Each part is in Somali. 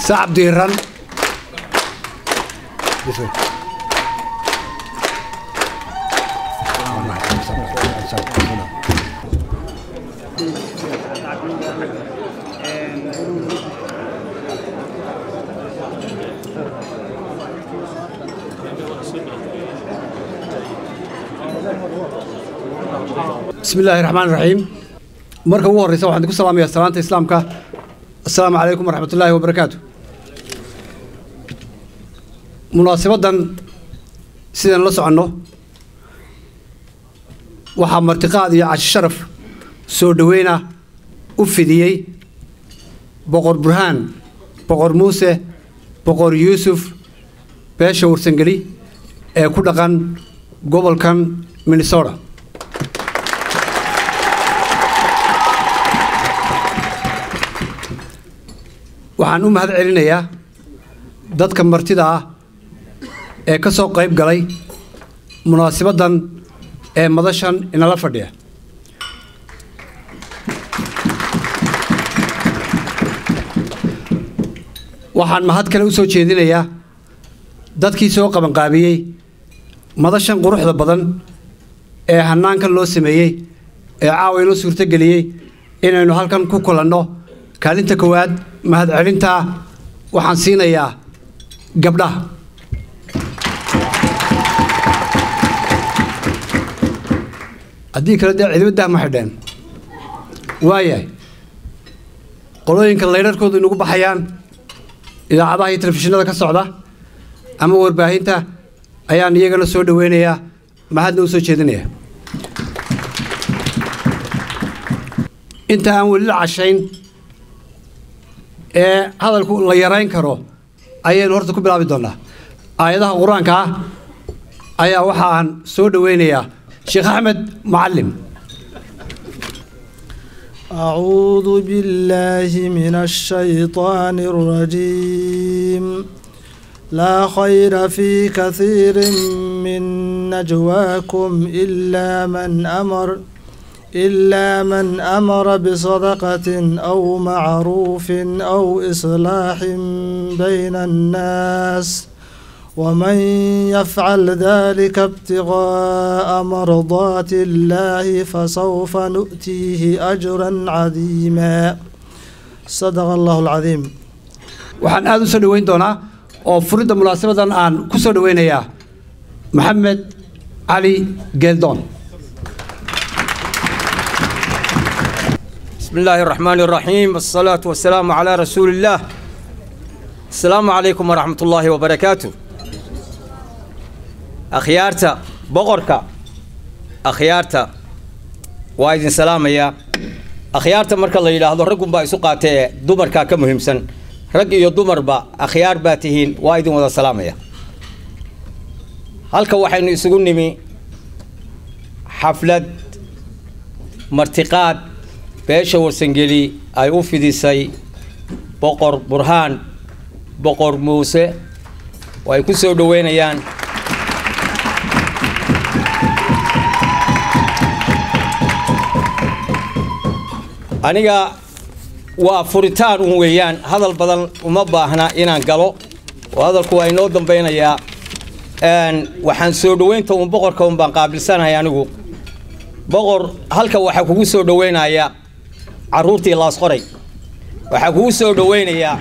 sacab diiran bismi illaahi raxmaan raxiim marka ugu horreysa waxaan idinku salaamayaa salaanta islaamka assalaamu calaykum waraxmat ullaahi wabarakaatu munaasabaddan sidaan la soconno waxaa martiqaad iyo cashi sharaf soo dhoweyna u fidiyey boqor burhaan boqor muuse boqor yuusuf beesha warsangeli ee ku dhaqan gobolkan minnesota waxaan u mahad celinayaa dadka martida ah ee ka soo qayb galay munaasabaddan ee madashan inala fadhiya waxaan mahad kale u soo jeedinayaa dadkii soo qabanqaabiyey madashan quruxda badan ee hannaankan loo sameeyey ee caawa inoo suurtogeliyey inaynu halkan ku kulanno kaalinta koowaad mahadcelintaa waxaan siinayaa gabdhaha haddii kale dee cidibadah ma xidheen waayahay qolooyinka laydharkoodu inugu baxayaan idaacadaha iyo telefishinada ka socda ama warbaahinta ayaan iyagana soo dhoweynayaa mahadna u soo jeedinaya inta aan weli la cashayn ee hadalku la yarayn karo ayaynu horta ku bilaabi doonnaa aayadaha qur-aanka ah ayaa waxa aan soo dhoweynayaa sheekh axmed macallim أعوذ بالله من الشيطان الرجيم لا خير في كثير من نجواكم إلا من أمر إلا من أمر بصدقة أو معروف أو إصلاح بين الناس ومن يفعل ذلك ابتغاء مرضات الله فسوف نؤتيه أجرا عظيما صدق الله العظيم waxaan aada u soo dhoweyn doonaa oo furidda munaasabadan aan ku soo dhoweynayaa maxamed cali geeldoon بسم الله الرحمن الرحيم الصلاة والسلام على رسول الله السلام عليكم ورحمة الله وبركاته أخيارتا بغركا أخيارتا وايدين سلام يا أخيارتا مركا الله يلاهضو رقم با يسوقاتي دمركا كمهم سن رق يو دمر با أخيار باتهين وايدين وذا سلام يا هالكا وحين يسوقون نمي حفلة مرتقات beesha warsangeli ay u fidisay boqor burhaan boqor muuse oo ay ku soo dhoweynayaan aniga waa furitaan un weeyaan hadal badan uma baahna inaan galo oo hadalku waa inoo dambeynayaa waxaan soo dhoweynta un boqorka un baan qaabilsanahay anigu boqor halka waxaa kugu soo dhoweynaya carruurtii laasqoray waxaa kugu soo dhoweynayaa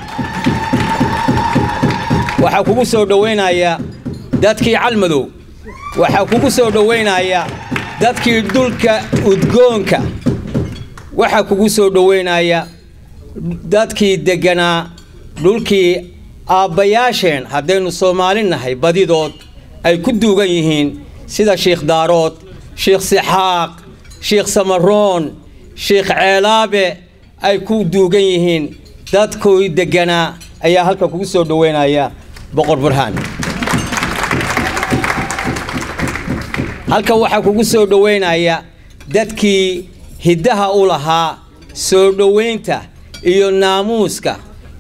waxaa kugu soo dhoweynayaa dadkii calmadow waxaa kugu soo dhoweynayaa dadkii dhulka udgoonka waxaa kugu soo dhoweynaya dadkii degganaa dhulkii aabbayaasheen haddaynu soomaali nahay badidood ay ku duugan yihiin sida shiikh daarood shiikh sixaaq shiikh samaroon sheikh ceelaabe ay ku duugan yihiin dadkooy degganaa ayaa halka kugu soo dhoweynaya boqor burhaan halka waxaa kugu soo dhoweynaya dadkii hiddaha u lahaa soo dhoweynta iyo naamuuska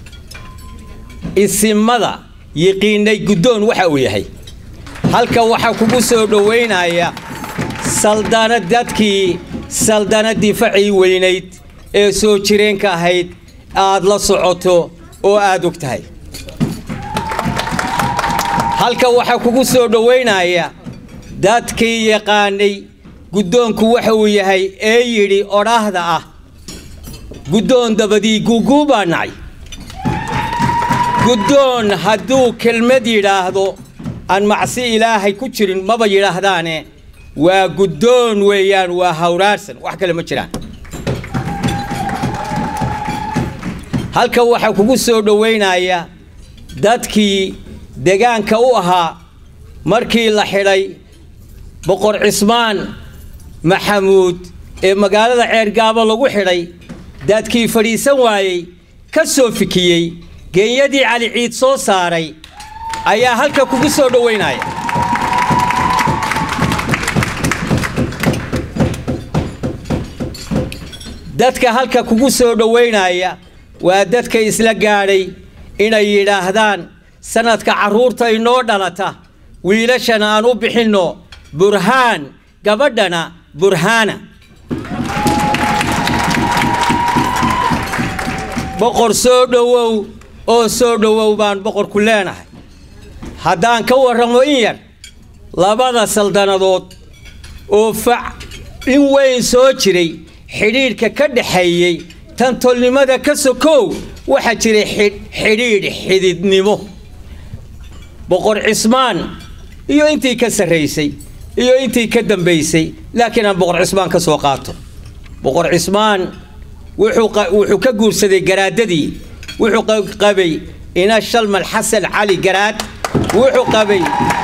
isimada yiqiinay guddoon waxa uu yahay halka waxaa kugu soo dhoweynaya saldana dadkii saldanadii facii weynayd ee soo jireenka ahayd aad la socoto oo aad og tahay halka waxaa kugu soo dhowaynaya dadkii yaqaanay guddoonku waxa uu yahay ee yidhi odhaahda ah guddoon dabadii guuguu baa nacay guddoon hadduu kelmad yidhaahdo aan macsi ilaahay ku jirin maba yidhaahdaane waa guddoon weeyaan waa hawraarsan wax kale ma jiraan halka waxaa kugu soo dhowaynaya dadkii degaanka u ahaa markii la xidhay boqor cismaan maxamuud ee magaalada ceergaabo lagu xidhay dadkii fadhiisan waayey ka soo fikiyey geenyadii cali ciid soo saaray ayaa halka kugu soo dhowaynaya dadka halka kugu soo dhowaynaya waa dadka isla gaadhay inay yidhaahdaan sanadka carruurta inoo dhalata wiilashana aan u bixinno burhaan gabadhana burhaana boqor soo dhowow oo soo dhowow baan boqorku leenahay haddaan ka warramo in yar labada saldanadood oo fac in weyn soo jiray xidhiidhka ka dhaxeeyey tantolnimada ka sokow waxaa jiray xidhiidh xididnimo boqor cismaan iyo intii ka sarraysay iyo intii ka dambaysay laakiin aan boqor cismaan ka soo qaato boqor cismaan wuxuu ka guursaday garaadadii wuxuu qabay ina shalmal xasan cali garaad wuxuu qabay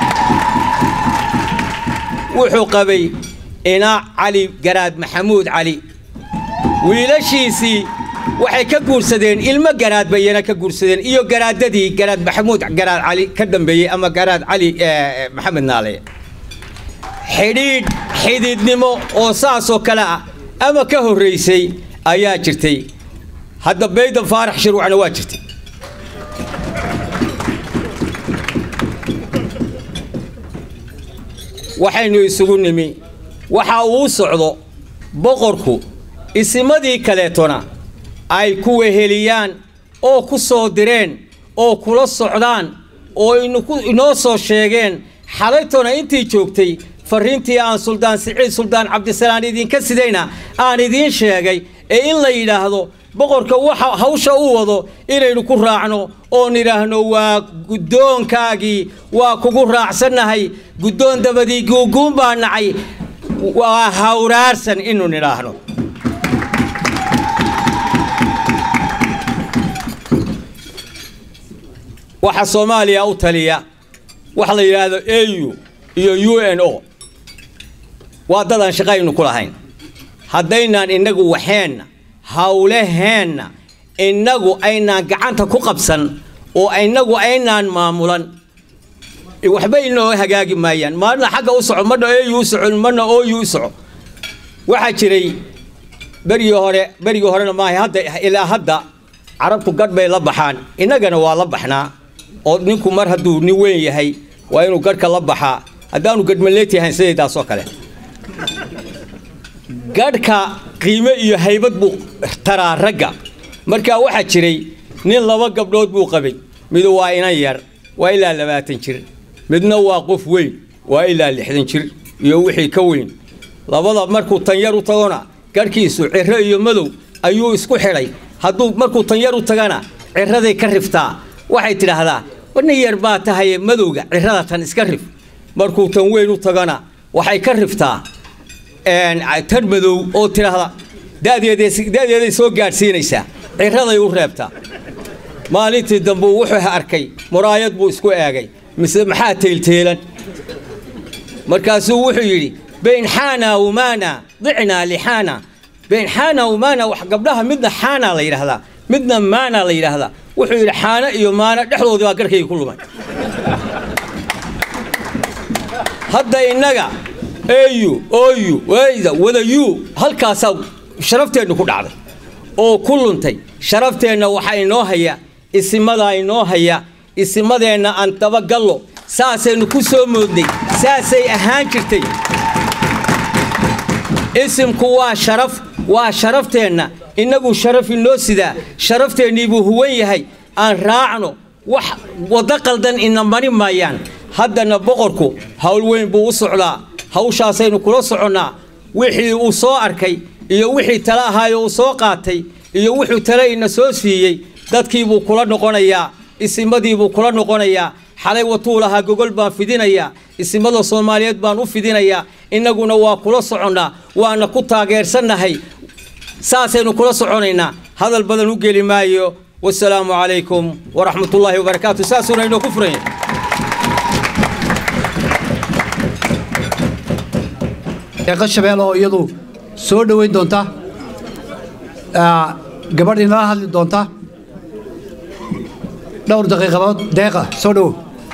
wuxuu qabay ina cali garaad maxamuud cali wiilashiisii waxay ka guursadeen ilmo garaad bayana ka guursadeen iyo garaadadii garaad maxamuud garaad cali ka dambeeyey ama garaad cali maxamed naale xidhiidh xididnimo oo saasoo kale ah ama ka horraysay ayaa jirtay hadda baydan faarax shirwacna waa jirtay waxaynu isugu nimi waxa uu socdo boqorku isimadii kaleetona ay ku weheliyaan oo ku soo direen oo kula socdaan oo inoo soo sheegeen xalaytona intii joogtay farriintii aan suldaan siciid suldaan cabdisalaan idinka sidayna aan idiin sheegay ee in la yidhaahdo boqorka waxa hawsha u wado inaynu ku raacno oon idhaahno waa guddoonkaagii waa kugu raacsannahay guddoon dabadii guuguun baa nacay waa hawraarsan inu nidhaahno waxa soomaaliya u taliya waxa la yidhaahdo au iyo u n o waa dadaan shaqaynu ku lahayn haddaynaan innagu waxeenna hawlaheenna innagu aynaan gacanta ku qabsan oo innagu aynaan maamulan waxba inoo hagaagi maayaan maalina xagga u soco marna au u soco marna ou u soco waxaa jiray berigii hore berigii horena maaha hadda ilaa hadda carabtu gadh bay la baxaan innagana waa la baxnaa oo ninku mar hadduu nin weyn yahay waa inuu gadhka la baxaa haddaanu gadhmaleeti ahayn sidaydaasoo kale gadhka qiime iyo haybad buu taraa ragga markaa waxaa jiray nin laba gabdhood buu qabay midu waa inan yar waa ilaa labaatan jir midna waa qof weyn waa ilaa lixdan jir iyo wixii ka weyn labada markuu tanyar u tagona garhkiisu ciro iyo madow ayuu isku xidhay hadduu markuu tanyar u tagana ciraday ka riftaa waxay tidhaahdaa nin yar baa tahaye madowga cirada tan iska rif markuu tan weyn u tagana waxay ka riftaa tan madow oo tidhaahda da'deeday soo gaadhsiinaysaa ciraday u reebtaa maalintii dambe wuxuu arkay muraayad buu isku eegay mise maxaa teelteelan markaasuu wuxuu yidhi bayn xaana wamaana dicnaa lixaana bayn xaana wamaana wax gabdhaha midna xaana la yidhaahdaa midna maana la yidhaahdaa wuxuu yidhi xaano iyo maano dhexdoodii baa garhkayga ku lumay hadda innaga au oyu wayda wadayu halkaasaa sharafteennu ku dhacday oo ku luntay sharafteenna waxaa inoo haya isimadaa inoo haya isimadeenna aan dabagallo saasaynu ku soo moodnay saasay ahaan jirtay isimku waa sharaf waa sharafteenna innagu sharaf inoo sidaa sharafteenniibuu huwan yahay aan raacno wax waddo qaldan ina mari maayaan haddana boqorku howl weyn buu u socdaa hawshaasaynu kula soconnaa wixii uu soo arkay iyo wixii tale ahaayo uu soo qaatay iyo wuxuu tale ina soo siiyey dadkiibuu kula noqonayaa isimadiibuu kula noqonayaa xalay watuu lahaa gogol baan fidinayaa isimada soomaaliyeed baan u fidinayaa innaguna waa kula soconnaa waana ku taageersannahay saasaynu kula soconaynaa hadal badan u geli maayo wasalaamu calaykum waraxmatullaahi wabarakaatu saasuuna inoo ku furanya deeqa shabeel oo iyadu soo dhoweyn doonta gabadhii nala hadli doonta dhowr daqiiqadood deeqa soo dhowow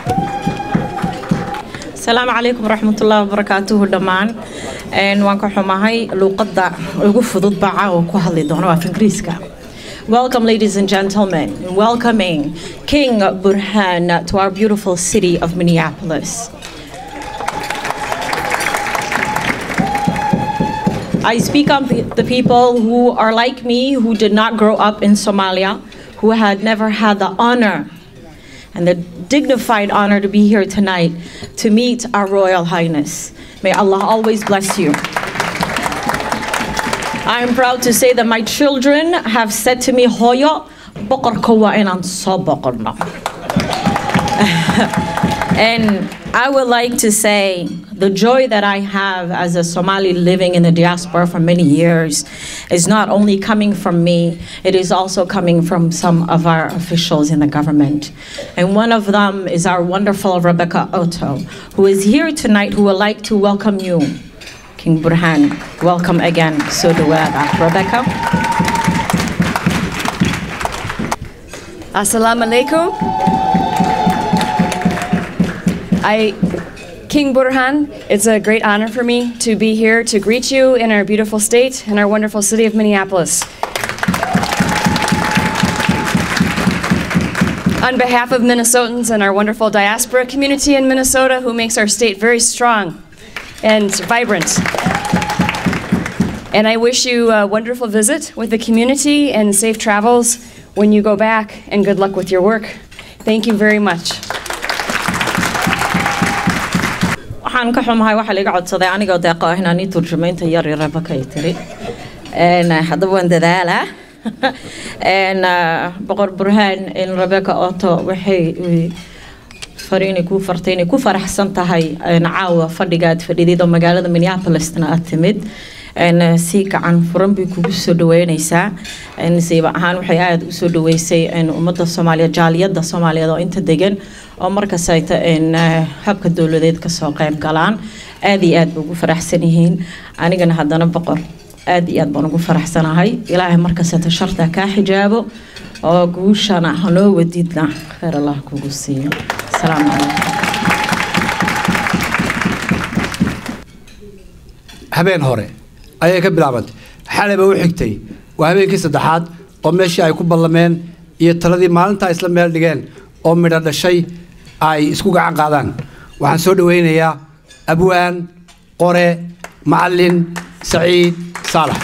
asalaamu calaykum waraxmatullaahi wabarakaatuhu dhammaan waan ka xumahay luuqadda ugu fudud baa caawa ku hadli doona waa af ingiriiska Welcome, ladies and gentlemen, welcoming King Burhan to our beautiful city of Minneapolis. I speak on pe- the people who are like me, who did not grow up in Somalia, who had never had the honor and the dignified honor to be here tonight to meet our Royal Highness. May Allah always bless you. I am proud to say that my children have said to me, Hoyo, boqorka waa inaan soo boqorno." And I would like to say the joy that I have as a Somali living in the diaspora for many years is not only coming from me, it is also coming from some of our officials in the government. And one of them is our wonderful Rebecca Otto, who is here tonight, who would like to welcome you, King Burhan. Welcome again, Suduwada. Rebecca? Assalamu alaikum. I, King Burhan, it's a great honor for me to be here to greet you in our beautiful state and our wonderful city of Minneapolis. On behalf of Minnesotans and our wonderful diaspora community in Minnesota, who makes our state very strong and vibrant. And I wish you a wonderful visit with the community and safe travels when you go back, and good luck with your work. Thank you very much. waxaan ka xumahay waxaa laga codsaday anigoo deeqo ah inaan ii turjumaynta yar iyo rebeka ay tiri Een, eh, haddaba waan dadaalaa Een, eh, boqor burhaan in rebeka oto waxay eh, fariinay kuu fartay inay ku faraxsan tahay een, caawa fadhiga aad fadhidid oo magaalada minneapolisna aad timid Een, eh, si gacan furan bay kugu soo dhaweyneysaa Een, siiba ahaan waxay aada usoo dhaweysay een, ummadda soomaaliyeed jaaliyadda soomaaliyeed oo inta degan oo markaas ay ta een, eh, habka dowladeed kasoo qayb galaan aada iyo aad bay ugu faraxsan yihiin anigana haddana boqor aada iyo aad baan ugu faraxsanahay ilaahay markastata sharta kaa xijaabo oo guushana hanoo wadidna khayr allah kugu siiyo asalaamu calaykum habeen hore ayay ka bilaabantay xalayba u xigtay waa habeenkii saddexaad oo meeshii ay ku ballameen iyo taladii maalintaa isla meel dhigeen oo midho dhashay ay isku gacan qaadaan waxaan soo dhowaynayaa abwaan qore macallin saciid saalax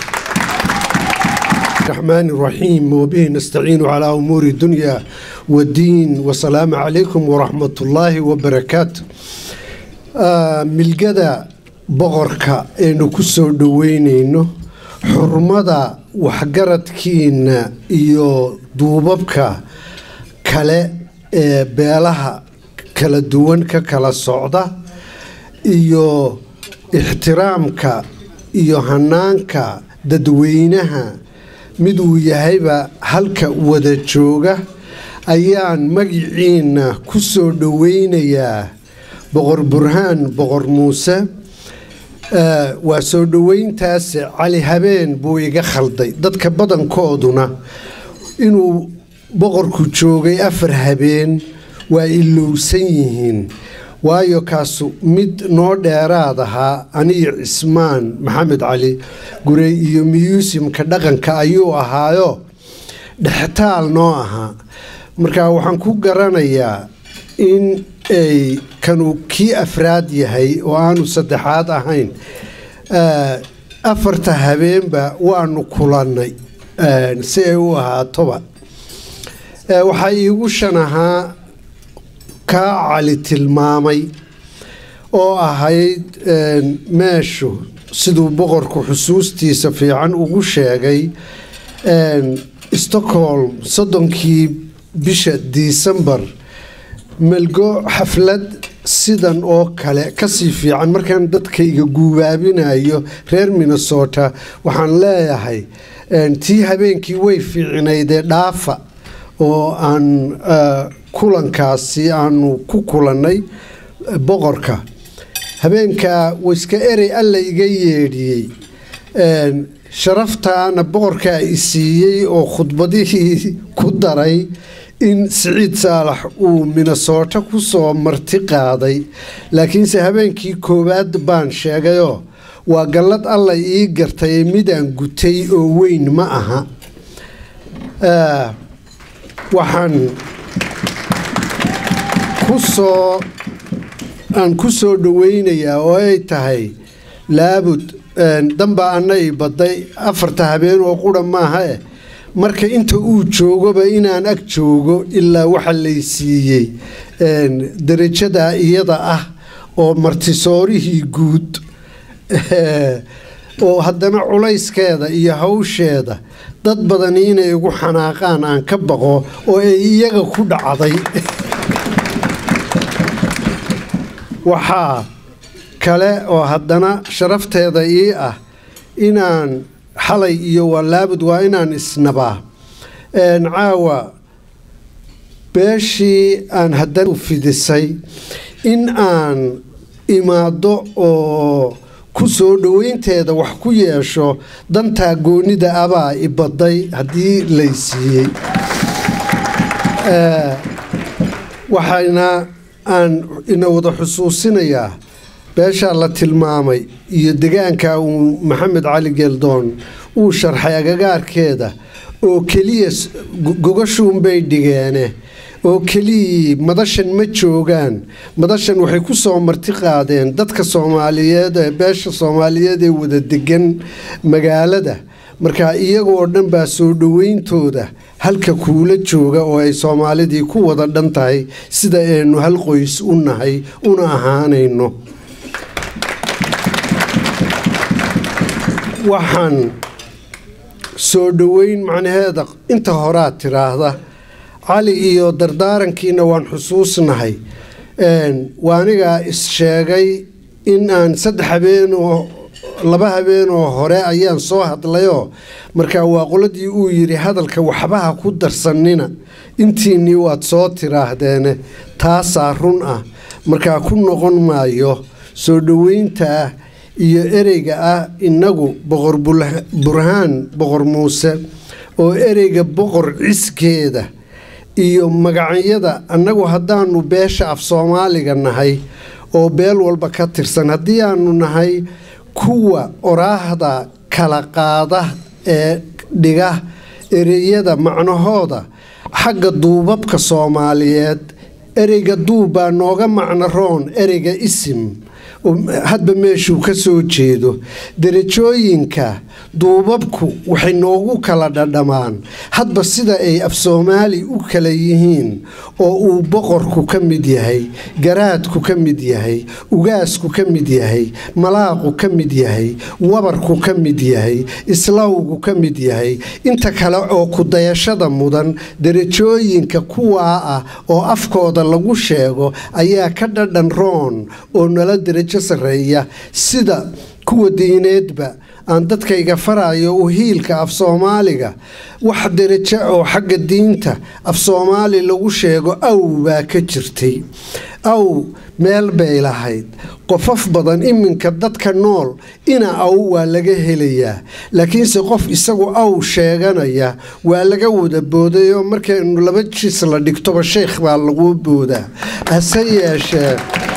الرحمن الرحيم وبه نستعين على أمور الدنيا والدين والسلام عليكم ورحمة الله وبركاته آه ملقدا بغركا إنو كسو دوينينو حرمدا وحقرتكين إيو دوبابكا كلا آه بيالها كلا دوان كلا صعدة إيو احترامك إيو هنانك dadweynaha miduu yahayba halka wada jooga ayaan magiciina ku soo dhoweynayaa boqor burhaan boqor muuse Eh, waa soo dhoweyntaas cali habeen buu iga khalday dadka badankooduna inuu boqorku joogay afar habeen waa ilowsan yihiin waayo kaasu mid noo dheeraad ahaa aniyo cismaan maxamed cali gurey iyo miyuusimka dhaqanka ayuu ahaayo dhextaal noo ahaa marka waxaan ku garanayaa in ay kanu kii afraad yahay oo aanu saddexaad ahayn Eh, afarta habeenba waanu kulannay eh, si ay u ahaatoba Eh, waxaa iigu shan ahaa kaa cali tilmaamay oo ahayd meeshu siduu boqorku xusuustiisa fiican ugu sheegay stockholm soddonkii bisha disembar melgo xaflad sidan oo kale kasii fiican markaan dadkayga guubaabinayo reer minnesota waxaan leeyahay tii habeenkii way fiicnaydee dhaafa oo aan kulankaasi aanu ku kulannay boqorka habeenkaa waiska erey alla iga yeedhiyey sharaftaana boqorkaa i siiyey oo khudbadihii ku daray in siciid saalax uu minnesota ku soo marti qaaday laakiinse habeenkii koowaad baan sheegayoo waa gallad alla ii gartay midaan gutay oo weyn ma aha waxaan kusoo aan ku soo dhaweynayaa oo ay tahay laabud dambaa anna i badday afarta habeen oo qura maaha eh marka inta uu joogoba inaan ag joogo ilaa waxa lay siiyey darajadaa iyada ah oo martisoorihii guud oo haddana culayskeeda iyo hawsheeda dad badani inay igu xanaaqaan aan ka baqo oo ay iyaga ku dhacday waxaa kale oo haddana sharafteeda ii ah inaan xalay iyo walaabud waa inaan isnabaa caawa beeshii aan haddana fidisay in aan imaado oo ku soo dhoweynteeda wax ku yeesho dantaa goonida abaa i badday haddii lay siiyey waxayna aan ina wada xusuusinayaa beeshaa la tilmaamay iyo degaanka uu maxamed cali geeldoon uu sharxay agagaarkeeda oo keliya gogashuunbay dhigeene oo keliyii madashan ma joogaan madashan waxay ku soo marti qaadeen dadka soomaaliyeed ee beesha soomaaliyeed ee wada degan magaalada markaa iyagoo dhan baa soo dhoweyntooda halka kuula jooga oo ay soomaalidii ku wada dhan tahay sida aynu hal qoys u nahay una ahaanayno waxaan soo dhoweyn macnaheeda inta horaa tiraahda cali iyo dardaarankiina waan xusuusnahay waa anigaa is-sheegay in aan saddex habeenoo laba habeenoo hore ayaan soo hadlayoo markaa waa qoladii uu yidhi hadalka waxbaha ku darsanina intiinnii waad soo tiraahdeen taasaa run ah markaa ku noqon maayo soo dhoweyntaa iyo ereyga ah innagu boqor burhaan boqor muuse oo ereyga boqor ciskeeda iyo magacyada annagu haddaanu beesha af soomaaliga nahay oo beel walba ka tirsan haddii aanu nahay kuwa oraahda kala qaada ee dhiga ereyada macnahooda xagga duubabka soomaaliyeed ereyga duub baa nooga macno roon ereyga isim hadba meeshuu ka soo jeedo derajooyinka duubabku waxay noogu kala dhadhamaan hadba sida ay af soomaali u kala yihiin oo uu boqorku ka mid yahay garaadku ka mid yahay ugaasku ka mid yahay malaaqu ka mid yahay wabarku ka mid yahay islawgu ka mid yahay inta kale oo kudayashada mudan derajooyinka kuwaa ah oo afkooda lagu sheego ayaa ka dhadhan roon oo nala derajo sarreeya sida kuwa diineedba aan dadkayga farayo u hiilka af soomaaliga wax derajo oo xagga diinta af soomaali lagu sheego aw baa ka jirtay aw meel bay lahayd qofaf badan iminka dadka nool ina aw waa laga helayaa laakiinse qof isagu aw sheeganaya waa laga wada booday oo markaynu laba jis la dhigtoba sheekh baa lagu boodaa hase yeeshee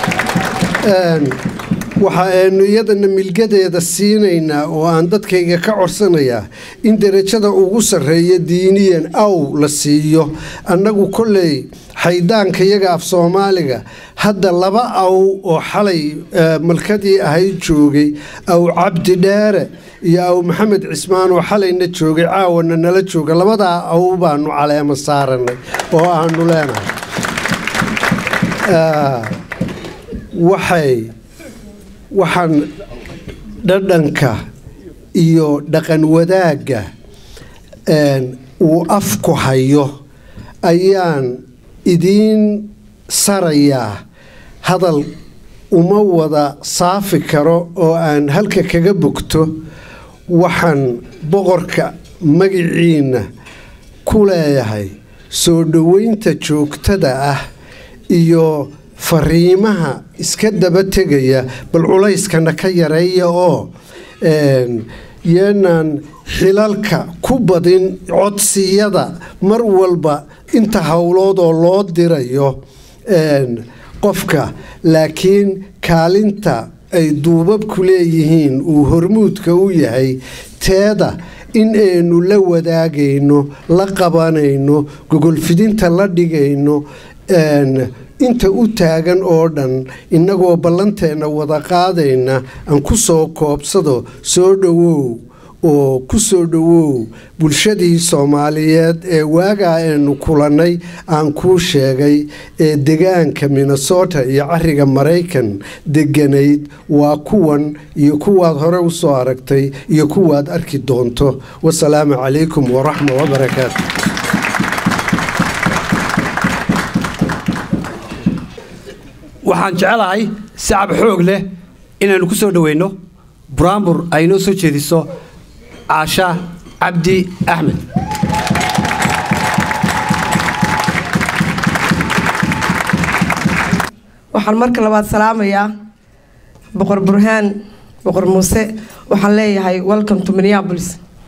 waxa aynu iyadana milgadeeda siinaynaa oo aan dadkayga ka codsanayaa in derajada ugu sarreeya diiniyan aw la siiyo annagu kolley xaydaanka iyaga af soomaaliga hadda laba aw oo xalay malkadii ahayd joogay aw cabdi dheere iyo aw maxamed cismaan oo xalayna joogay caawana nala jooga labadaa aw baanu caleemo saaranay oo aanu leenahay Ah, waxay waxaan dhadhanka iyo dhaqan wadaagga een, uu afku hayo ayaan idiin sarayaa hadal uma wada saafi karo oo aan halka kaga bogto waxaan boqorka magiciina ku leeyahay soo dhoweynta joogtada ah iyo fariimaha iska daba tegaya bal culayskana ka yareeya oo een, yeenaan xilalka ku badin codsiyada mar walba inta howlood oo loo dirayo een, qofka laakiin kaalinta ay duubabku leeyihiin uu hormuudka u yahay teeda in aynu la wadaagayno la qabanayno gogolfidinta la dhigayno een, inta u taagan oo dhan innagoo ballanteenna wada qaadayna aan ku soo koobsado soo dhowow oo ku soo dhowow bulshadii soomaaliyeed ee waagaa aynu kulannay aan kuu sheegay ee degaanka minnesota iyo cariga maraykan deganayd waa kuwan iyo kuwaad hore u soo aragtay iyo kuwaad arki doonto wasalaamu calaykum waraxma wabarakaatu waxaan jecelahay sacab xoog leh inaannu ku soo dhoweyno buraanbur ay noo soo jeediso caasha cabdi axmed waxaan marka labaad salaamayaa boqor burhaan boqor muuse waxaan leeyahay welcome to minneapolis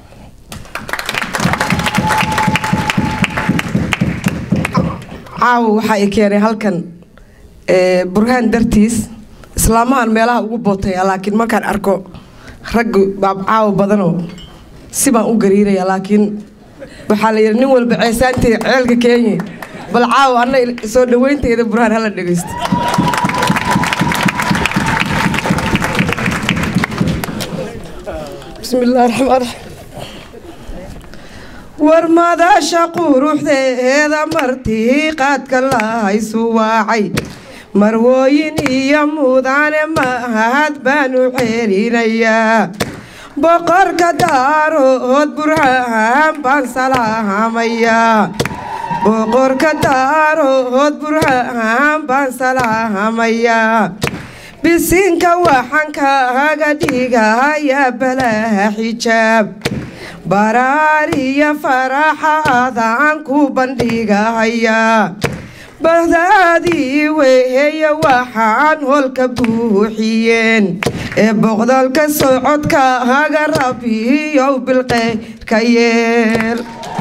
caawa waxaa i keenay halkan eh, burhaan dartiis islaamahan meelaha ugu bootaya laakiin markaan arko raggu baab caawa badanoo si baan u gariiraya laakiin waxaa la yidhi nin walba ceesaanteeda ceelka keenye bal caawa anna soo dhawaynteyda burhaan hala dhegaysto bismi illaahi raxmaan raxiim war madasha quruxdeeda martii qaadka lahaysu waacay marwooyin iyo mudane mahad baanu celinayaa boqorka daarood burhaan baan salaamayaa boqorka daarood burhaan baan salaamayaa bisinka waxaan kaaga dhigayaa balaa xijaab baraariya faraxaadaan ku bandhigahayaa bahdaadii weeye waxaan holka buuxiyeen ee boqdolka socodkaaga rabiyow bilqeyrka yeel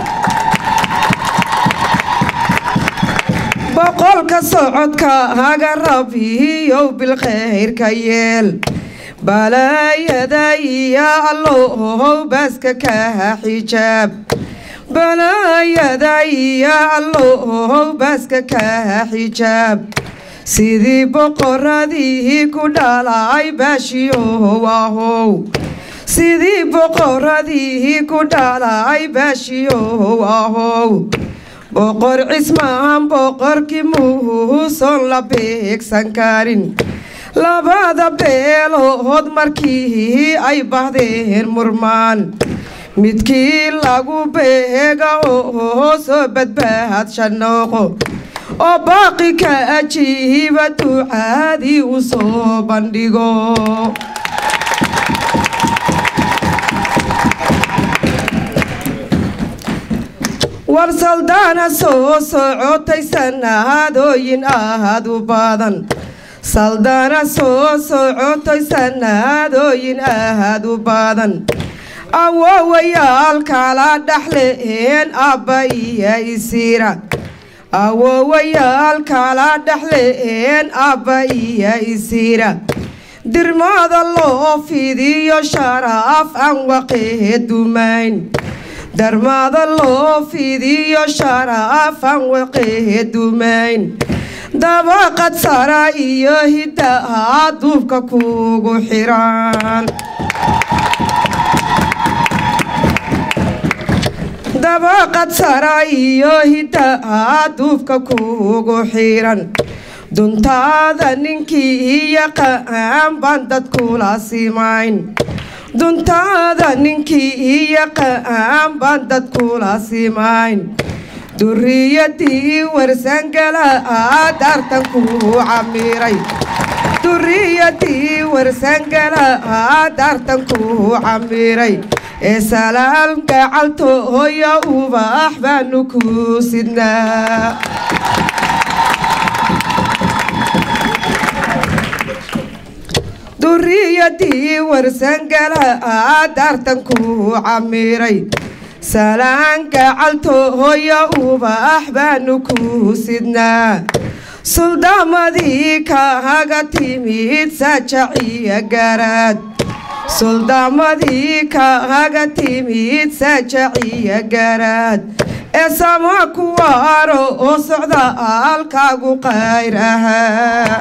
boqolka socodkaaga rabiyow bilkhayrka yeel balaayada iyo allow baaska kaa xijaab balaayada iyo allow baaska kaa xijaab sidii boqoradii ku dhalay baashiyow ahow sidii boqoradii ku dhalay baashiyow ahow boqor cismaan boqorkii muuson la beegsan karin labada beelood markii ay bahdeen murmaan midkii lagu beega oo soo badbaadsha nooqo oo baaqi ka ajiiba ducaadii u soo bandhigo war saldaana soo socotay sanadooyin aad u badan saldaana soo socotay sanadooyin aad u badan awoowayaal kala dhaxleen abba iyo isiira awoowayaal kala dhaxleen abba iyo isiira dirmada loo fidiyo sharaaf aan waqee dumayn darmada loo fidiyo sharaaf aan waqee dumayn dabaqad sara iyo hiddaha duubka kugu xiran dabaqad sara iyo hiddaha duubka kugu xiran duntaada ninkii yaqaan baan dadkula simayn duntaada ninkii yaqaan baan dadkula simayn duriyadii warsangala daartan ku camiray duriyadii warsangala daartan ku camiray ee salaal gacaltooya ubax baanu ku sidnaa duriyadii warsangala daartan ku camiray salaan gacaltooya ubax baanu ku sidnaa suldaamadii kaaga timid sajaciya garaad suldaamadii kaaga timid sajaciya garaad ee sama kuwaaro oo socda aalkaagu qayr ahaa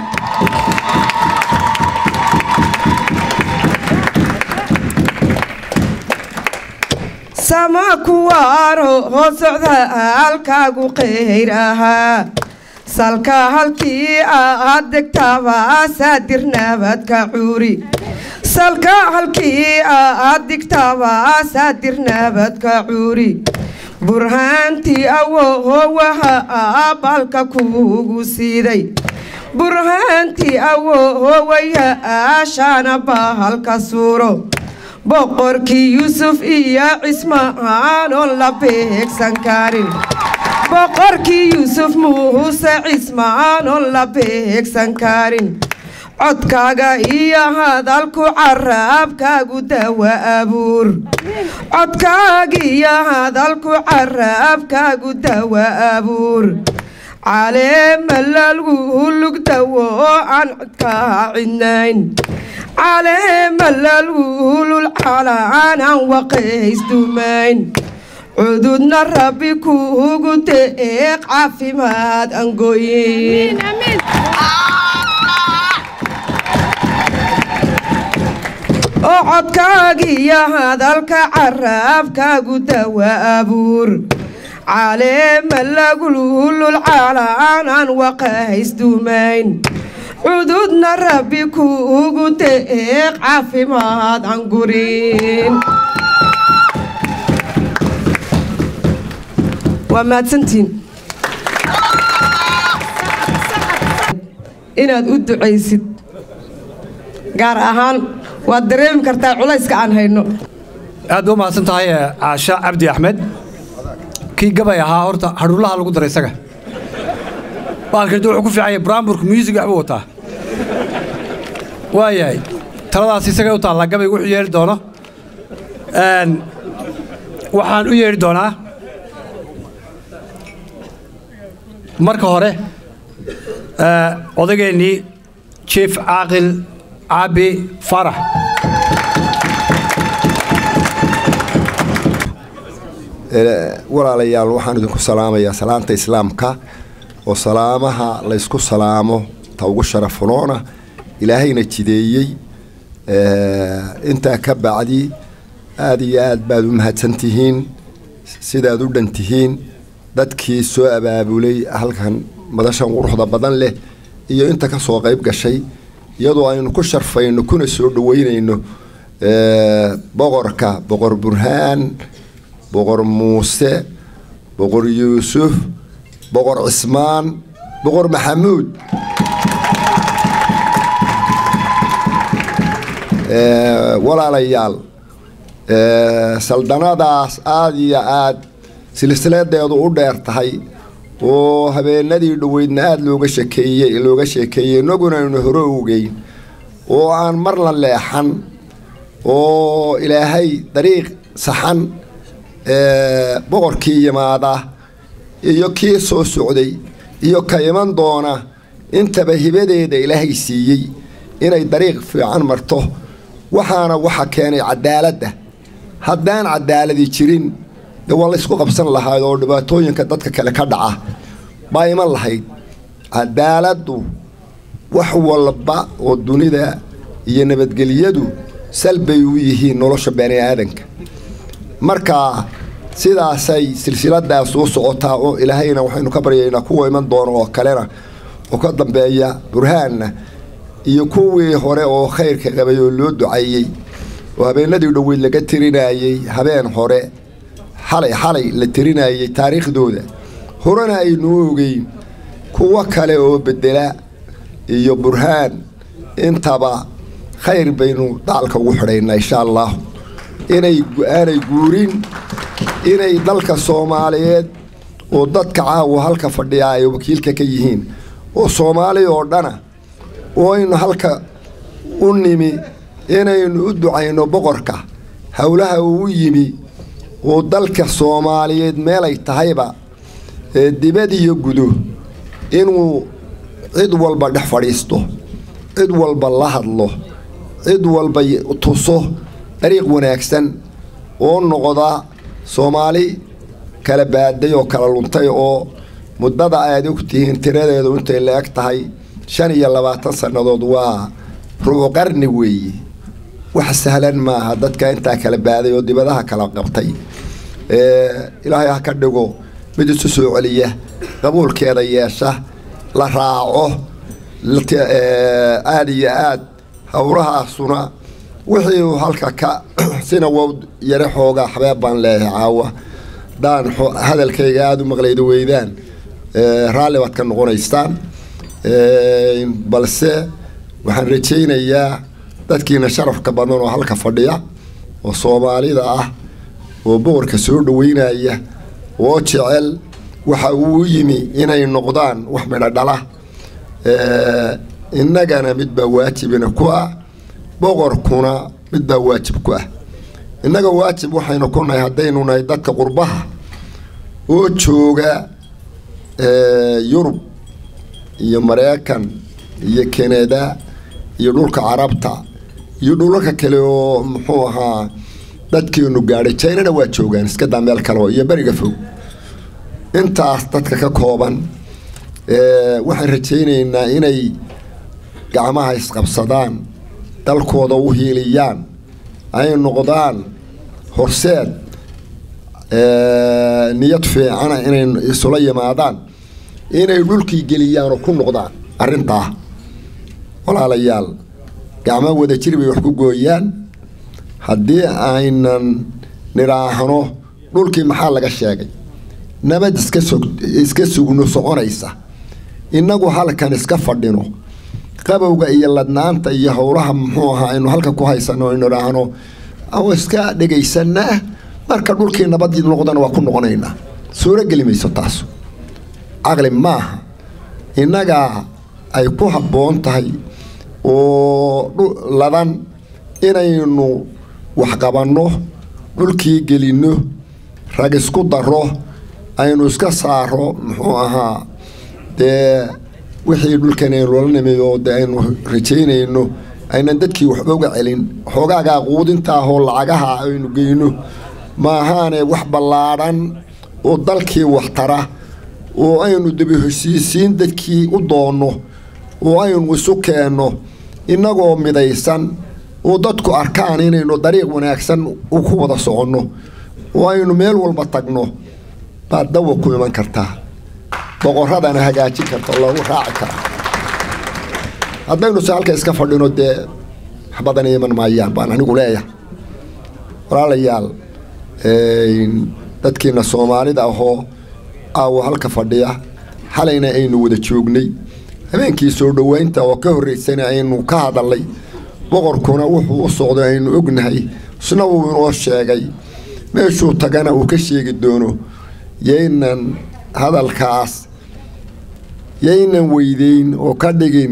sama kuwaaro oo socda aalkaagu qayr ahaa salka halkii aad degtaba saadir nabadka cuuri salka halkii aad digtaba saadir nabadka cuuri burhaantii awowaha aabalka kuugu siiday burhaantii awowaya aashaana bahalka suuro boqorkii yuusuf iyo cismaan oon la beegsan karin boqorkii yuusuf muuse cismaan oon la beegsan karin codkaaga iyo hadalku caraabkaagu dawa abuur codkaaga iyo hadalku caraabkaagu dawa abuur caleema lalgu lugdawo aan codkaa cidnayn caleema lalguulul calaan aan waqaysdumayn cududna rabbi kuugu deeq caafimaad angoyin oo codkaagiyo hadalka caraabkaagu dawa abuur caleema lagululul calaan aan waqaysdumayn cududna rabbi kuugu deeq caafimaad aan gurin waa mahadsantiin inaad u ducaysid gaar ahaan waad dareemi kartaa culayska aan hayno aad ba u mahadsan tahay caasha cabdi axmed kii gabay ahaa horta hadhuulaha lagu daray isaga baalkan wuxuu ku fiicanya buraamburka muusig waxbuu wataa waayahay taladaas isagay u taallaa gabaygu wuxuu yeedhi doono waxaan u yeedhi doonaa marka hore odageennii jief caaqil caabi farax walaalayaal waxaan idinku salaamayaa salaanta islaamka oo salaamaha laysku salaamo ta ugu sharafunoona ilaahayna jideeyey intaa ka bacdi aada iyo aad baad u mahadsan tihiin sidaad u dhan tihiin dadkii soo abaabulay halkan madashan quruxda badan leh iyo inta ka soo qayb gashay iyadoo aynu ku sharfayno kuna soo dhoweynayno boqorka boqor burhaan boqor muuse boqor yuusuf boqor cismaan boqor maxamuud walaalayaal saldanadaas aada iyo aada silsiladeedu u dheer tahay oo habeenadii dhoweydna aada looga shekeeyey looga sheekeeyey inaguna aynu hore ogeyn oo aan marna leexan oo ilaahay dariiq saxan boqorkii yimaada iyo kii soo socday iyo ka iman doona intaba hibadeeda ilaahay siiyey inay dariiq fiican marto waxaana waxa keenay cadaaladda haddaan cadaaladi jirin dee waa laysku qabsan lahayd oo dhibaatooyinka dadka kale ka dhaca baa iman lahayd cadaaladdu wax walba oo dunida iyo nabadgelyadu salbay u yihiin nolosha bani aadanka marka sidaasay silsiladaas u socotaa oo ilaahayna waxaynu ka baryaynaa kuwa iman doono oo kalena oo ka dambeeya burhaanna iyo kuwii hore oo khayrka qabay oo loo duceeyey oo habeenadii dhoweyd laga tirinayey habeen hore xalay xalay la tirinayey taariikhdooda horena aynuu ogeyn kuwo kale oo bedela iyo burhaan intaba khayr baynu dacalka ugu xidhaynaa insha allah inay aanay guurin inay dalka soomaaliyeed oo dadka caawa halka fadhiyaa ay wakiilka ka yihiin oo soomaali oo dhana oo aynu halka u nimi inaynu u ducayno boqorka howlaha uu u yimi oo dalka soomaaliyeed meelay tahayba ee dibad iyo gudo inuu cid walba dhex fadhiisto cid walba la hadlo cid walba tuso dariiq wanaagsan oo noqda soomaali kala baaday oo kala luntay oo muddada aad og tihiin tiradeedu intay la eg tahay shan iyo labaatan sannadood waa rubu qarni weeye wax sahlan maaha dadka intaa kala baaday oo dibadaha kala qabtay ilaahay ha ka dhigo mid isu soo celiya qabuulkeeda yeesha la raaco aada iyo aad howrahaasuna wixii uu halka ka sina wow yare xoogaa xabeeb baan leeyahay caawa daan hadalkayga aada u maqlayda weydaan raalli baad ka noqonaysaan balse waxaan rajaynayaa dadkiina sharafka badan oo halka fadhiya oo soomaalida ah oo boqorka soo dhaweynaya oo jecel waxa uu yimi inay noqdaan wax midho dhala innagana midbaa waajibina ku ah boqorkuna midbaa waajib ku ah innaga waajib waxaynu ku nahay haddaynu nahay dadka qurbaha oo jooga yurub iyo maraykan iyo kanada iyo dhulka carabta iyo dhulalka kale oo muxuu ahaa dadkeenu gaadhay jinana waa joogaan iska daa meel kaleo iyo beriga fog intaas dadka ka kooban waxaan rajaynaynaa inay gacmaha isqabsadaan dalkooda u hiiliyaan ay noqdaan horseed niyad fiicana inay isula yimaadaan inay dhulkii geliyaan oo ku noqdaan arrintaa walaalayaal gacmo wada jir bay wax ku gooyaan haddii aynan nidhaahno dhulkii maxaa laga sheegay nabad iska sog iska sugno soconaysa innagu halkan iska fadhino qabowga iyo ladnaanta iyo howlaha muxuu ahaa aynu halka ku haysano aynu idhaahno oo iska dhegaysanaa marka dhulkii nabadii noqdana waa ku noqonaynaa suuro geli mayso taas caqli maaha innagaa ay ku habboon tahay oo ladan inaynu waxqabanno dhulkii gelinno rag isku daro aynu iska saaro muxuu ahaa dee wixii dhulkan aynu la nimid oo de aynu rajaynayno aynan dadkii waxba uga celin xoogaagaa quudinta ahoo lacagaha aynu geyno maahaane wax ballaadhan oo dalkii waxtara oo aynu dabi heshiisiin dadkii u doonno oo aynu isu keenno innagoo midaysan oo dadku arkaan inaynu dariiq wanaagsan u ku wada soconno oo aynu meel walba tagno baad dawa ku iman kartaa boqoradana hagaajin karta oo lagu raaci karaa haddaynu se halka iska fadhino dee wax badan iman maayaan baan anigu leeyahay walaalayaal dadkiina soomaalida ahoo aawo halka fadhiya xalayna aynu wada joognay habeenkii soo dhoweynta oo ka horreysana aynu ka hadalnay boqorkuna wuxuu u socday aynu ognahay isna wuu inoo sheegay meeshuu tagana uu ka sheegi doono yaynan hadalkaas yaynan weydeyn oo ka dhigin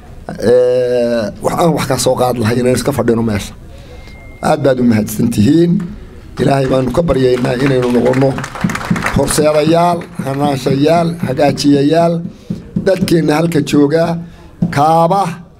wax aan wax ka soo qaad lahay inaan iska fadhino meesha aad baad u mahadsan tihiin ilaahay baanu ka baryaynaa inaynu noqonno horseedayaal hanaanshayaal hagaajiyayaal dadkeenna halka joogaa kaaba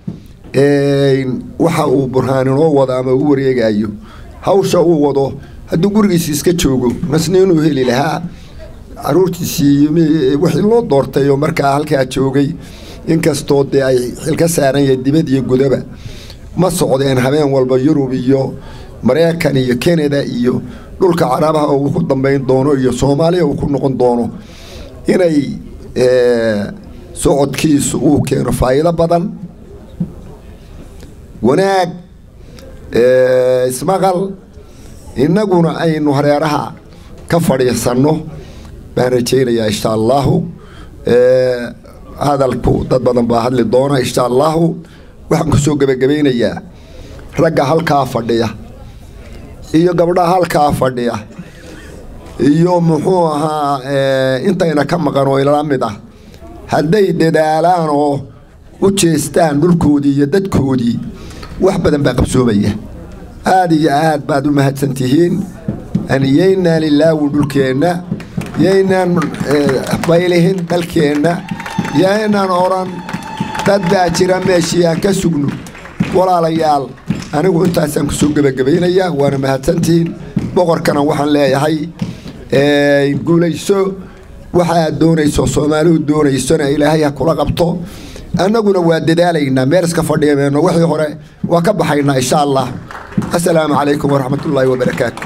waxa uu burhaan inoo wado ama u wareegayo hawsha uu wado hadduu gurigiisi iska joogo masna inuu heli lahaa caruurtiisii wixii loo doortay oo markaa halkaa joogay inkastoo dee ay xilka saaran yahay dibad iyo gudaba ma socdeen habeen walba yurub iyo maraykan iyo kanada iyo dhulka carabaha uu ku dambayn doono iyo soomaaliya uu ku noqon doono inay socodkiisu uu keeno faa'iido badan wanaag ismaqal innaguna aynu hareeraha ka fadhiisanno baan rajaynayaa insha allahu hadalku dad badan baa hadli doona insha allahu waxaan ku soo gebagabaynayaa ragga halkaa fadhiya iyo gabdhaha halkaa fadhiya iyo muxuu ahaa intayna ka maqan oo ilala mid ah hadday dadaalaan oo u jeestaan dhulkoodii iyo dadkoodii wax badan baa qabsoomaya aad iyo aad baad u mahadsan tihiin yaynaan ilaawin dhulkeenna yaynaan baylihin dalkeenna yaynaan odhan dad baa jira meeshii aan ka sugno walaalayaal anigu intaasaan kusoo gebagabaynayaa waana mahadsantihiin boqorkana waxaan leeyahay guulayso waxaad doonayso soomaalihu doonaysona ilaahay ha kula qabto annaguna waa dadaalaynaa meel iska fadhiyameeno wixii hore waa ka baxaynaa insha allah assalaamu calaykum waraxmat ullaahi wabarakaatu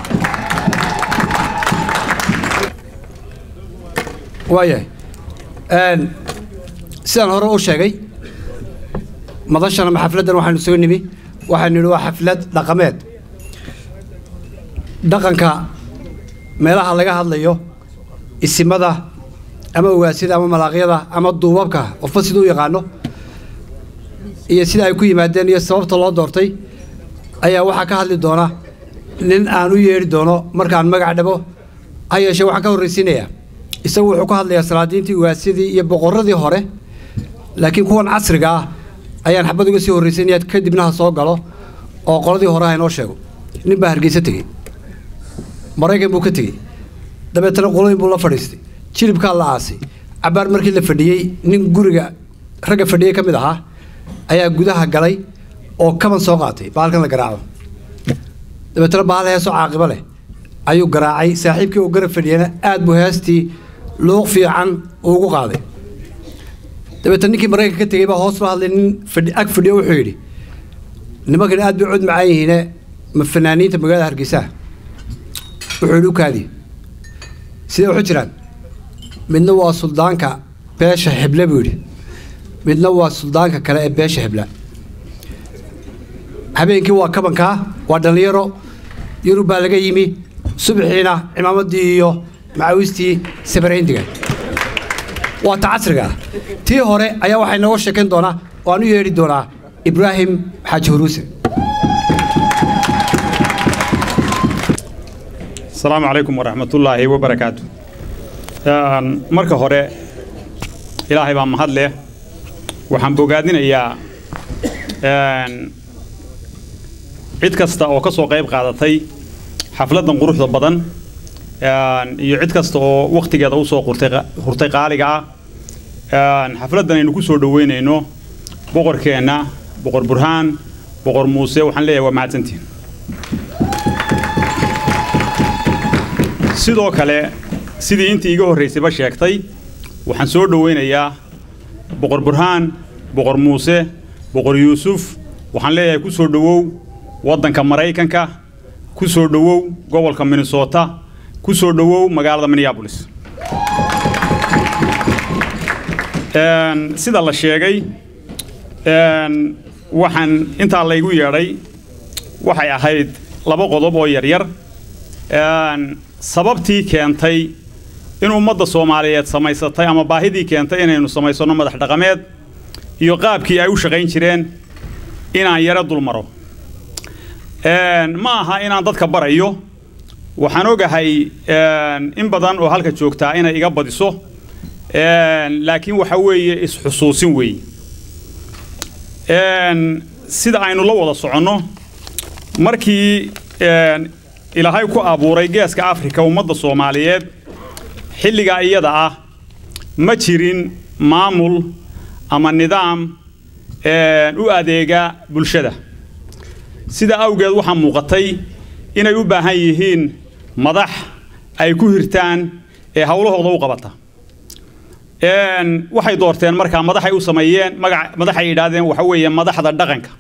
waayahay sidaan hore u sheegay madashan ama xafladdan waxaanu soo nimi waxaanu nidhi waa xaflad dhaqameed dhaqanka meelaha laga hadlayo isimada ama ogaasyada ama malaaqyada ama duubabka qofba siduu u yaqaano iyo sida ay ku yimaadeen iyo sababta loo doortay ayaa waxaa ka hadli doona nin aan u yeedhi doono markaan magac dhabo ha yeeshee waxaan ka horraysiinayaa isagu wuxuu ka hadlayaa salaadiintii ogaasyadii iyo boqorradii hore laakiin kuwan casriga ah ayaan xabad uga sii horraysiinaya kadibna ha soo galo oo qoladii hore ha inoo sheego nin baa hargeysa tegey maraykan buu ka tegey dabeetana qolooyin buu la fadhiistay jilibkaa la aasay cabbaar markii la fadhiyey nin guriga ragga fadhiyey ka mid ahaa ayaa gudaha galay oo kaban soo qaatay baalkan la garaaco dabeetana baal heesoo caaqibo leh ayuu garaacay saaxiibkii uu garab fadhiyana aad buu heestii luuq fiican ugu qaaday dabeetana ninkii maraykanka ka tegey baa hoos loo hadlay nin fadhi ag fadhiyo wuxuu yidhi nimankan aad bay cod macaan yihiine ma fanaaniinta magaalada hargeysaha wuxuu yidhi u kaadiye sidee waxu jiraan midna waa suldaanka beesha heble buu yidhi midna waa suldaanka kale ee beesha hebla habeenkii waa kabankaa waa dhallinyaro yurub baa laga yimi subaxiina cimaamadii iyo macawistii sabarcindiga waa ta casriga ah tii hore ayaa waxay nooga sheekayn doonaa oo aan u yeedhi doonaa ibraahim xaaji huruuse asalaamu calaykum waraxmatullaahi wabarakaatu marka hore ilaahay baa mahad leh waxaan bogaadinayaa cid kasta oo ka soo qayb qaadatay xafladdan quruxda badan iyo cid kasta oo wakhtigeeda u soo hurtay qaaliga ah xafladdan aynu ku soo dhoweynayno boqorkeenna boqor burhaan boqor muuse waxaan leeyahay waa mahadsantihin sidoo kale sidii intii iga horraysayba sheegtay waxaan soo dhowaynayaa boqor burhaan boqor muuse boqor yuusuf waxaan leeyahay ku soo dhowow waddanka maraykanka ku soo dhowow gobolka minnesota ku soo dhowow magaalada minneabolis sida la sheegay waxaan intaa laygu yeedhay waxay ahayd laba qodob oo yaryar sababtii keentay in ummadda soomaaliyeed samaysatay ama baahidii keentay inaynu samaysanno madax dhaqameed iyo qaabkii ay u shaqayn jireen inaan yaro dul maro ma aha inaan dadka barayo waxaan ogahay in badan oo halka joogtaa inay iga badiso laakiin waxa weeye is-xusuusin weeye sida aynu la wada soconno markii ilaahay ku abuuray geeska afrika ummadda soomaaliyeed xilligaa iyada ah ma jirin maamul ama nidaam u adeega bulshada sida awgeed waxaa muuqatay inay u baahan yihiin madax ay ku hirtaan ee howlahooda u qabata waxay doorteen markaa madaxay u sameeyeen magac madaxay yidhaahdeen waxa weeye madaxda dhaqanka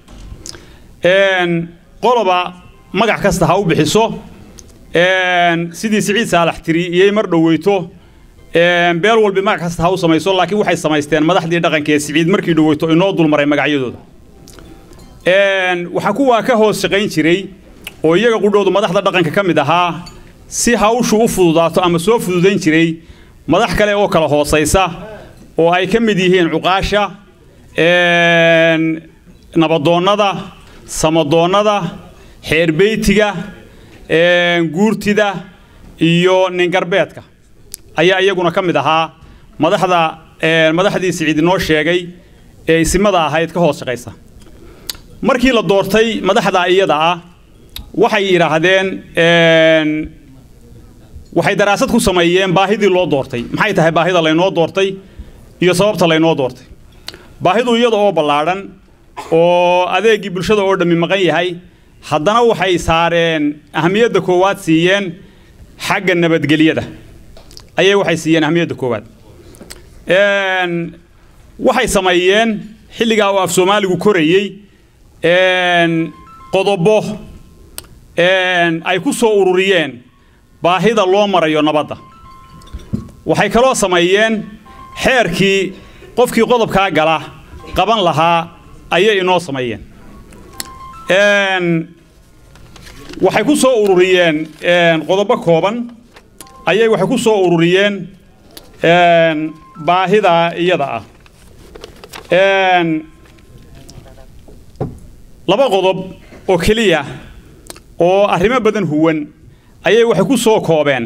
qoloba magac kasta ha u bixiso sidii siciid saalax tiri iyay mar dhoweyto beel walbi magac kasta ha u samayso laakiin waxay samaysteen madaxdii dhaqanka ee siciid markii dhaweyto inoo dulmaray magacyadooda waxaa kuwaa ka hoos shaqayn jiray oo iyaga qudhoodu madaxda dhaqanka ka mid ahaa si hawshu u fududaato ama soo fududayn jiray madax kale oo kala hoosaysa oo ay ka mid yihiin cuqaasha nabadoonnada samadoonnada xeerbeytiga guurtida iyo ningarbeedka ayaa iyaguna ka mid ahaa madaxda madaxdii siciid inoo sheegay ee isimada ahayd ka hoos shaqaysa markii la doortay madaxda iyada ah waxay yidhaahdeen waxay daraasad ku sameeyeen baahidii loo doortay maxay tahay baahida laynoo doortay iyo sababta laynoo doortay baahidu iyada oo ballaadhan oo adeegii bulshada oo dhammi maqan yahay haddana waxay saareen ahamiyadda koowaad siiyeen xagga nabadgelyada ayay waxay siiyeen ahamiyadda koowaad waxay sameeyeen xilligaa oo af soomaaligu korayey qodobo ay ku soo ururiyeen baahida loo marayo nabadda waxay kaloo sameeyeen xeerkii qofkii qodobkaa gala qaban lahaa ayay inoo sameeyeen waxay ku soo ururiyeen qodobo kooban ayay waxay ku soo ururiyeen baahida iyada ah laba qodob oo keliya oo arrimo badan huwan ayay waxay ku soo koobeen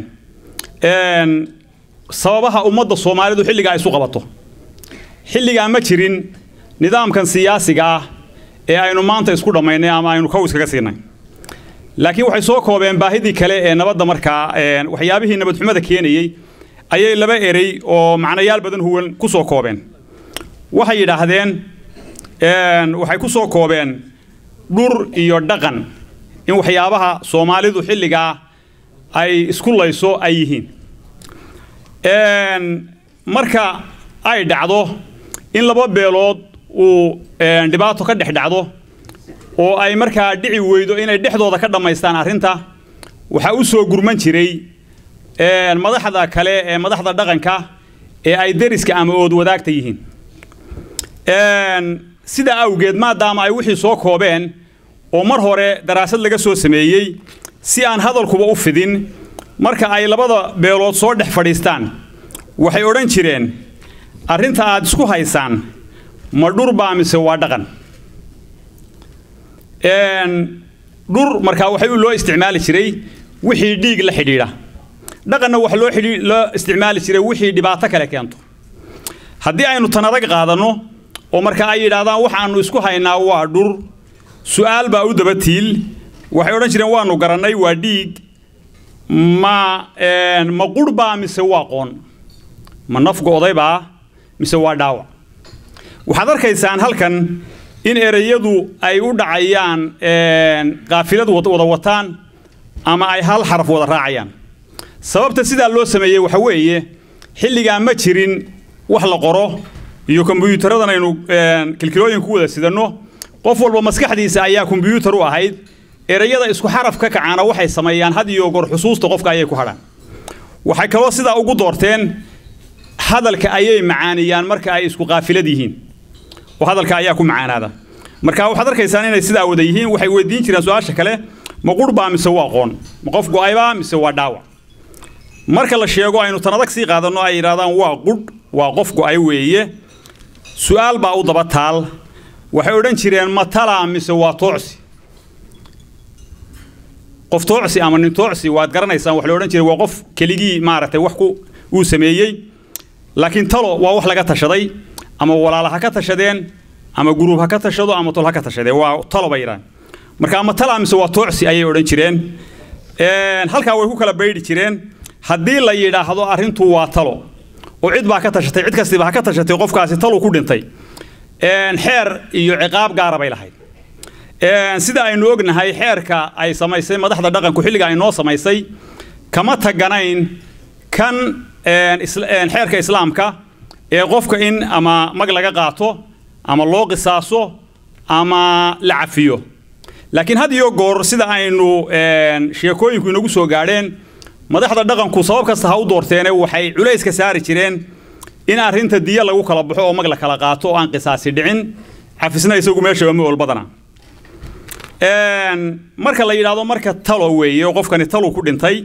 sababaha ummadda soomaalidu xilligaa isu qabato xilligaa ma jirin nidaamkan siyaasiga ah ee aynu maanta isku dhammaynay ama aynu kow iskaga siinay laakiin waxay soo koobeen baahidii kale ee nabadda markaa waxyaabihii nabadxumada keenayey ayay laba erey oo macnayaal badan huwan ku soo koobeen waxay yidhaahdeen waxay ku soo koobeen dhur iyo dhaqan in waxyaabaha soomaalidu xilligaa ay isku layso ay yihiin marka ay dhacdo in laba beelood uu dhibaato ka dhex dhacdo oo ay markaa dhici weydo inay dhexdooda ka dhammaystaan arrinta waxaa u soo gurman jiray madaxda kale ee madaxda dhaqanka ee ay deriska ama ood wadaagta yihiin sidaa awgeed maadaama ay wixii soo koobeen oo mar hore daraasad laga soo sameeyey si aan hadalkuba u fidin marka ay labada beelood soo dhex fadhiistaan waxay odhan jireen arrinta aad isku haysaan ma dhur baa mise waa dhaqan dhur markaa waxay loo isticmaali jiray wixii dhiig la xidhiidha dhaqanna waxa loo loo isticmaali jiray wixii dhibaato kale keento haddii aynu tan adag qaadanno oo marka ay yidhaahdaan waxaannu isku haynaa waa dhur su'aal baa u daba tiil waxay odhan jireen waannu garannay waa dhiig ma ma qurh baa mise waa qoon ma naf go'day baa mise waa dhaawac waxaad arkaysaan halkan in ereyadu ay u dhacayaan qaafilad wada wataan ama ay hal xaraf wada raacayaan sababta sidaa loo sameeyey waxa weeye xilligaa ma jirin wax la qoro iyo kombiyuutaradan aynu kilkilooyin ku wada sidanno qof walba maskaxdiisa ayaa kombiyuutar u ahayd ereyada isku xaraf ka kacaana waxay sameeyaan had iyo goor xusuusta qofka ayay ku hadhaan waxay kaloo sidaa ugu doorteen hadalka ayay macaaniyaan marka ay isku qaafilad yihiin oo hadalka ayaa ku macaanaada marka waxaad arkaysaan inay sidaa wada yihiin waxay weydiin jireen su-aasha kale ma qurh baa mise waa qoon ma qof go'aybaa mise waa dhaawac marka la sheego aynu tan adag sii qaadanno ay yidhahdaan waa qudh waa qof go'ay weeye su'aal baa u daba taal waxay odhan jireen ma talaa mise waa toocsi qof toocsi ama nin toocsi waad garanaysaan wax la odhan jiray waa qof keligii maaragtay wax ku uu sameeyey laakiin talo waa wax laga tashaday ama walaala ha ka tashadeen ama guruub ha ka tashado ama tol ha ka tashadeen waa talo bay yidhahan marka ama talaa mise waa toocsi ayay odhan jireen halkaa way ku kala baydhi jireen haddii la yidhaahdo arrintu waa talo oo cid baa ka tashatay cid kastiba ha ka tashatay qofkaasi talu ku dhintay xeer iyo ciqaab gaara bay lahayd sida aynu ognahay xeerka ay samaysay madaxda dhaqanku xilliga ay noo samaysay kama taganayn kan xeerka islaamka ee qofka in ama mag laga qaato ama loo qisaaso ama la cafiyo laakiin had iyo goor sida aynu sheekooyinku inagu soo gaadheen madaxda dhaqanku sabab kasta ha u doorteene waxay culayska saari jireen in arrinta diya lagu kala baxo oo mag la kala qaato oo aan qisaasi dhicin cafisna isagu meeshaba ma olbadana marka la yidhaahdo marka talo weeye oo qofkani talu ku dhintay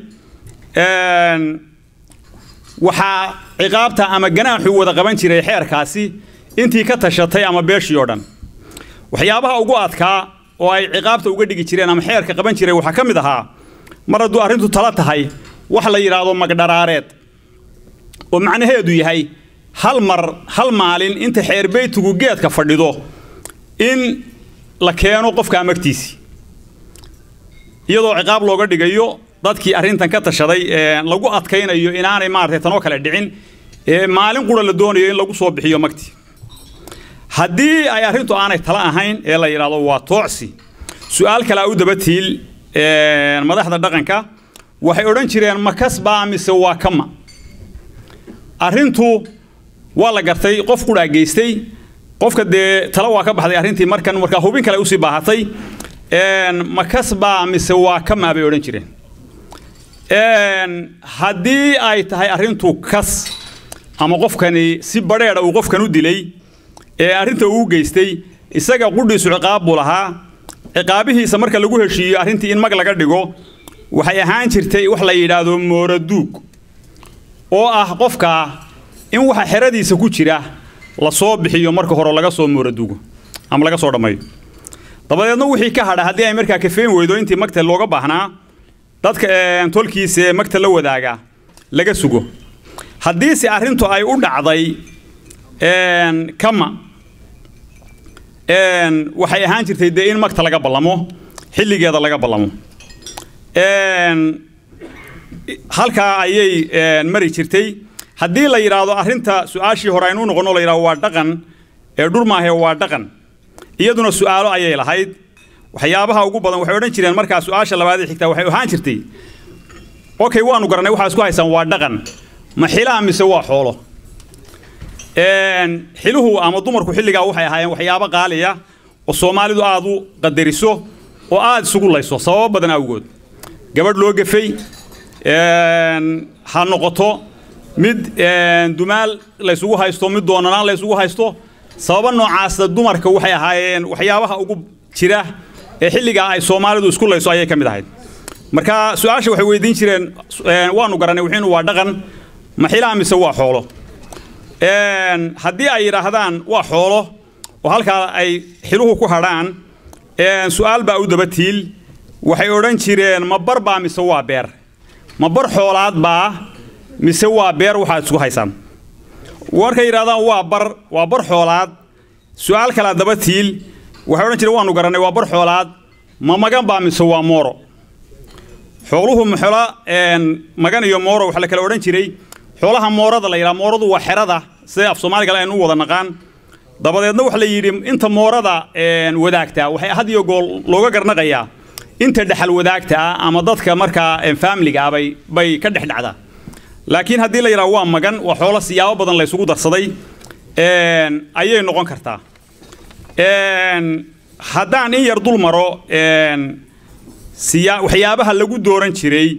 waxaa ciqaabta ama ganaaxu wada qaban jiray xeerkaasi intii ka tashatay ama beeshii oo dhan waxyaabaha ugu adkaa oo ay ciqaabta uga dhigi jireen ama xeerka qaban jiray waxaa ka mid ahaa mar hadduu arrintu tala tahay wax la yidhaahdo magdharaareed oo macnaheedu yahay hal mar hal maalin inta xeerbeytigu geedka fadhido in la keeno qofka amagtiisii iyadoo ciqaab looga dhigayo dadkii arrintan ka tashaday lagu adkaynayo inaanay maaragtay tanoo kale dhicin maalin qura la doonayo in lagu soo bixiyo magtii haddii ay arrintu aanay tala ahayn ee la yidhaahdo waa toocsi su-aal kalea u daba tiil madaxda dhaqanka waxay odhan jireen ma kasbaa mise waa kama arrintu waa la gartay qof qudhaa geystay qofka dee tala waa ka baxday arrintii markan markaa hubin kale usii baahatay ma kasbaa mise waa kama bay odhan jireen haddii ay tahay arrintu kas ama qofkani si badheedha uu qofkan u dilay ee arrinta uu geystay isaga qudhiisu ciqaab buu lahaa ciqaabihiisa marka lagu heshiiyo arrintii in mag laga dhigo waxay ahaan jirtay wax la yidhaahdo mooraduug oo ah qofka in waxa xeradiisa ku jira la soo bixiyo marka hore laga soo mooraduugo ama laga soo dhammayo dabadeedna wixii ka hadha haddii ay markaa kafeen weydo intii magta looga baahnaa dadka tolkiisa ee magta la wadaaga laga sugo haddiise arrintu ay u dhacday kama waxay ahaan jirtay dee in magta laga ballamo xilligeeda laga ballamo halkaa ayay mari jirtay haddii la yidhaahdo arrinta su-aashii hore aynu noqonno la yidhahdo waa dhaqan ee dhurmaahe waa dhaqan iyaduna su'aalo ayay lahayd waxyaabaha ugu badan waxay odhan jireen markaa su-aasha labaad ee xigtaa waxay ahaan jirtay okay waanu garanay waxaa isku haysaan waa dhaqan ma xilaa mise waa xoolo xiluhu ama dumarku xilligaa waxay ahaayeen waxyaabo qaaliya oo soomaalidu aad u qadariso oo aad isugu layso sababo badan awgood gabadh loo gafay ha noqoto mid dumaal laysugu haysto mid doonanaan laysugu haysto sababa noocaasa dumarka waxay ahaayeen waxyaabaha ugu jira ee xilligaa ay soomaalidu isku layso ayay ka mid ahayd marka su-aasha waxay weydiin jireen waanu garanay wixiinu waa dhaqan ma xilaa mise waa xoolo haddii ay yidhaahdaan waa xoolo oo halkaa ay xiluhu ku hadhaan su-aal baa u daba tiil waxay odhan jireen ma bar baa mise waa beer ma bar xoolaad baa mise waa beer waxaad isku haysaan markay yidhahdaan waa bar waa bar xoolaad su-aal kalaa daba tiil waxay odhan jireen waanu garannay waa bar xoolaad ma magan baa mise waa mooro xooluhu maxola magan iyo mooro waxaa la kala odhan jiray xoolaha moorada la yidhaha mooradu waa xerada sida af soomaali kale aynu u wada naqaan dabadeedna waxa la yidhi inta moorada wadaagtaa waxay had iyo gool looga garnaqayaa inta dhexal wadaagta ah ama dadka markaa faamiliga ah bay bay ka dhex dhacdaa laakiin haddii la yidhaha waa magan waa xoolo siyaabo badan la ysugu darsaday ayay noqon kartaa haddaan in yar dul maro siya waxyaabaha lagu dooran jiray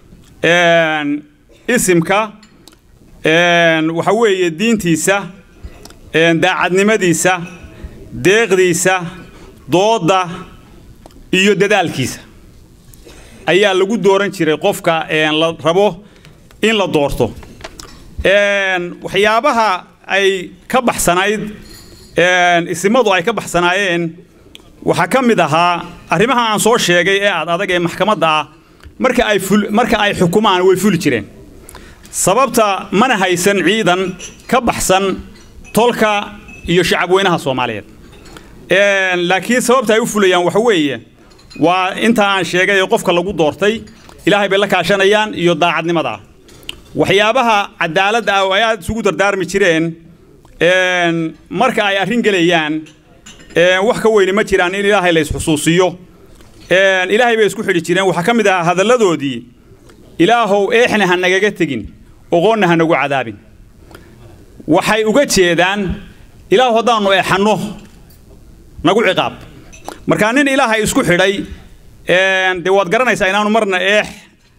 isimka waxa weeye diintiisa daacadnimadiisa deeqdiisa doodda iyo dadaalkiisa ayaa lagu dooran jiray qofka la rabo in la doorto waxyaabaha ay ka baxsanayd isimadu ay ka baxsanaayeen waxaa ka mid ahaa arrimaha aan soo sheegay ee aad adag ee maxkamadda ah marka ay marka ay xukumaan way fuli jireen sababta mana haysan ciidan ka baxsan tolka iyo shacabweynaha soomaaliyeed laakiin sababta ay u fulayaan waxa weeye waa inta aan sheegay ee qofka lagu doortay ilaahay bay la kaashanayaan iyo daacadnimada waxyaabaha cadaaladda ah oo ay aad isugu dardaarmi jireen marka ay arrin gelayaan wax ka weyni ma jiraan in ilaahay la isxusuusiyo ilaahay bay isku xidhi jireen waxaa ka mid ahaa hadalladoodii ilaahow eexna ha nagaga tegin oqoonna ha nagu cadaabin waxay uga jeedaan ilaahu haddaannu eexanno nagu ciqaab markaa nin ilaahay isku xidhay dee waad garanaysaa inaanu marna eex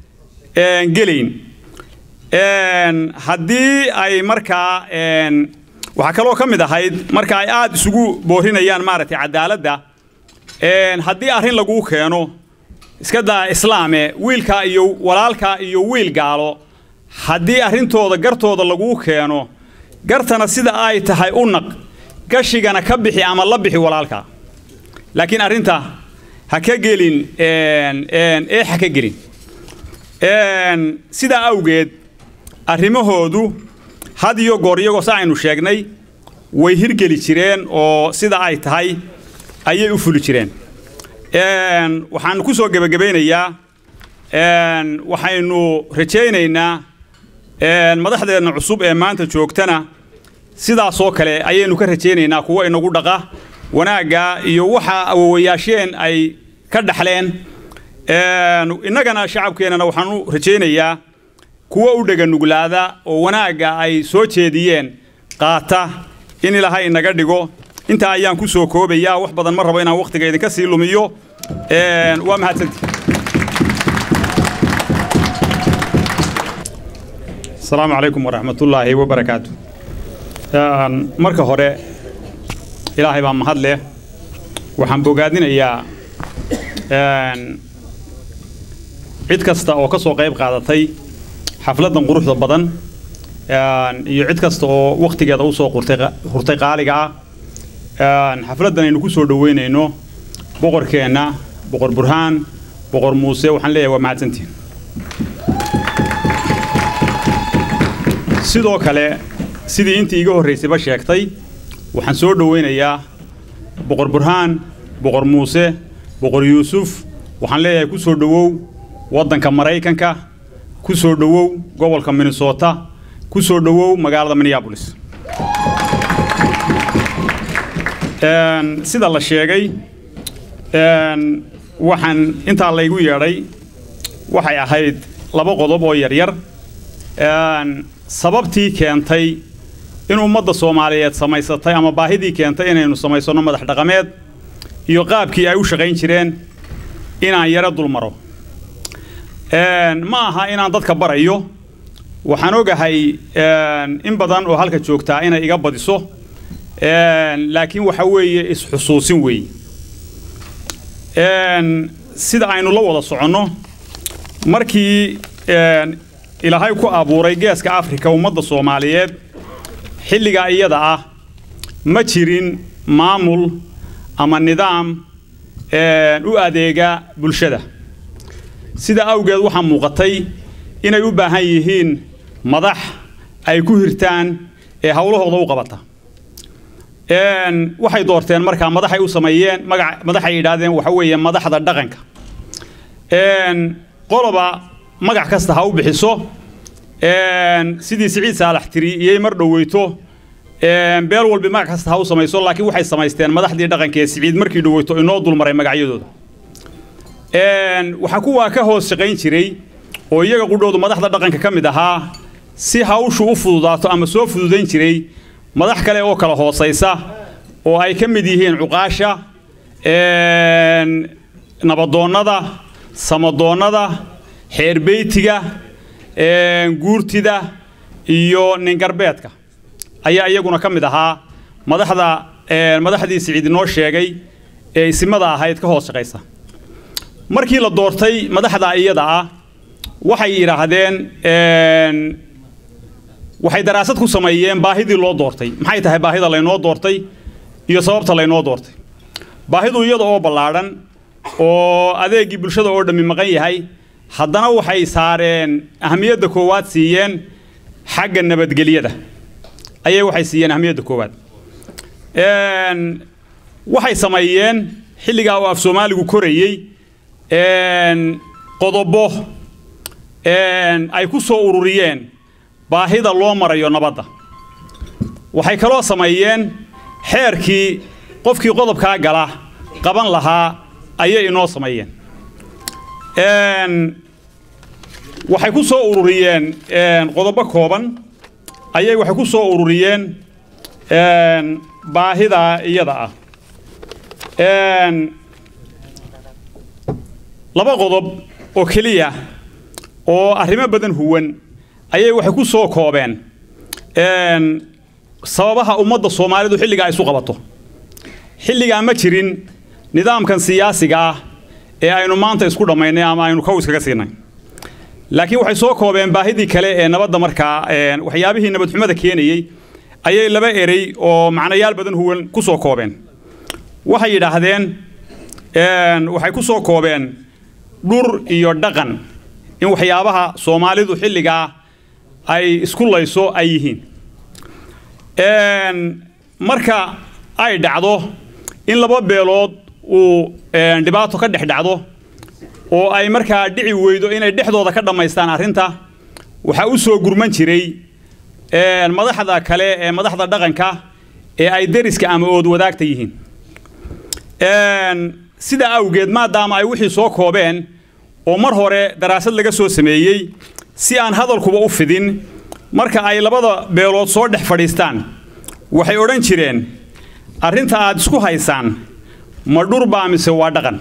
een, gelayn Een, haddii ay markaa een, waxaa kaloo ka mid ahayd marka ay aada isugu boorinayaan maaragtay cadaaladda een, haddii arrin laguu keeno iska daa islaame wiilkaa iyo walaalkaa iyo wiil gaalo haddii arrintooda gartooda laguu keeno gartana sida ay tahay u naq gashigana ka bixi ama la bixi walaalkaa laakiin arrinta ha ka gelin een, een, eex ha ka gelin Een, sidaa awgeed arrimahoodu had iyo goor iyagoo sa aynu sheegnay way hirgeli jireen oo sida ay tahay ayay u fuli jireen Een, waxaan ku soo gebagabaynayaa een, waxaynu rajaynaynaa een, madaxdeenna cusub ee maanta joogtana sidaasoo kale ayaynu ka rajaynaynaa kuwa inagu dhaqa wanaagga iyo waxa awowayaasheen ay ka dhaxleen Een, innagana shacabkeennana waxaan u rajaynayaa kuwa u dhega nuglaada oo wanaagga ay soo jeediyeen qaata in ilaahay inaga dhigo intaa ayaan ku soo koobayaa wax badan ma rabo inaan wakhtiga idinka sii lumiyo Een, waa mahadsantii asalaamu calaykum waraxmatullaahi wabarakaatu Een, marka hore ilaahay baa mahad leh waxaan bogaadinayaa een, cid kasta oo ka soo qayb qaadatay xafladdan quruxda badan een, iyo cid kasta oo wakhtigeeda u soo qurtay qa- hurtay qaaliga ah Een, xafladdan aynu ku soo dhoweynayno boqorkeenna boqor burhaan boqor muuse waxaan leeyahay waa mahadsantihin sidoo kale sidii intii iga horraysayba sheegtay waxaan soo dhoweynayaa boqor burhaan boqor muuse boqor yuusuf waxaan leeyahay ku soo dhowow waddanka maraykanka ku soo dhowow gobolka minnesota ku soo dhowow magaalada minneapolis Een, sida la sheegay een, waxaan intaa laygu yeedhay waxay ahayd laba qodob oo yaryar Een, sababtii keentay in ummadda soomaaliyeed samaysatay ama baahidii keentay inaynu samaysano madax dhaqameed iyo qaabkii ay u shaqayn jireen inaan yaro dulmaro Een, ma aha inaan dadka barayo waxaan ogahay een, in badan oo halka joogtaa inay iga badiso Een, laakiin waxa weeye is-xusuusin weeye Een, sida aynu la wada soconno markii een, ilaahay ku abuuray geeska afrika ummadda soomaaliyeed xilligaa iyada ah ma jirin maamul ama nidaam een, u adeega bulshada sida awgeed waxaa muuqatay inay u baahan yihiin madax ay ku hirtaan ee howlahooda u qabata Een, waxay doorteen markaa madaxay u sameeyeen magac madaxay yidhaahdeen waxa weeye madaxda dhaqanka Een, qoloba magac kasta ha u bixiso Een, sidii siciid saalax tiri iyay mar dhoweyto Een, beel walbi magac kasta ha u samayso laakiin waxay samaysteen madaxdii dhaqanka ee siciid markii dhoweyto inoo dulmaray magacyadooda Een, waxaa kuwaa ka hoos shaqayn jiray oo iyaga qudhoodu madaxda dhaqanka ka mid ahaa si hawshu u fududaato ama soo fududayn jiray madax kale oo kala hoosaysa oo ay ka mid yihiin cuqaasha een, nabadoonnada samadoonnada xeerbeytiga een, guurtida iyo ningarbeedka ayaa iyaguna ka mid ahaa madaxda een, madaxdii siciid inoo sheegay ee isimada ahayd ka hoos shaqaysa markii la doortay madaxda iyada ah waxay yidhaahdeen een, waxay daraasad ku sameeyeen baahidii loo doortay maxay tahay baahida laynoo doortay iyo sababta laynoo doortay baahidu iyada oo ballaadhan oo adeegii bulshada oo dhammi maqan yahay haddana waxay saareen ahamiyadda koowaad siiyeen xagga nabadgelyada ayay waxay siiyeen ahamiyadda koowaad Een, waxay sameeyeen xilligaa oo af soomaaligu korayey een, qodobo een, ay ku soo ururiyeen baahida loo marayo nabadda waxay kaloo sameeyeen xeerkii qofkii qodobkaa gala qaban lahaa ayay inoo sameeyeen Een, waxay ku soo ururiyeen een, qodobo kooban ayay waxay ku soo ururiyeen een, baahida iyada ah Een, laba qodob oo keliya oo arrimo badan huwan ayay waxay ku soo koobeen sababaha ummadda soomaalidu xilligaa isu qabato xilligaa ma jirin nidaamkan siyaasiga ah ee aynu maanta isku dhammaynay ama aynu kow iskaga siinay laakiin waxay soo koobeen baahidii kale ee nabadda markaa waxyaabihii nabadxumada keenayey ayay laba erey oo macnayaal badan huwan ku soo koobeen waxay yidhaahdeen waxay ku soo koobeen dhur iyo dhaqan in waxyaabaha soomaalidu xilligaa ay isku layso ay yihiin marka ay dhacdo in laba beelood uu dhibaato ka dhex dhacdo oo ay markaa dhici weydo inay dhexdooda ka dhammaystaan arrinta waxaa u soo gurman jiray madaxda kale ee madaxda dhaqanka ee ay deriska ama ood wadaagta yihiin sidaa awgeed maadaama ay wixii soo koobeen oo mar hore daraasad laga soo sameeyey si aan hadalkuba u fidin marka ay labada beelood soo dhex fadhiistaan waxay odhan jireen arrinta aad isku haysaan ma dhur baa mise waa dhaqan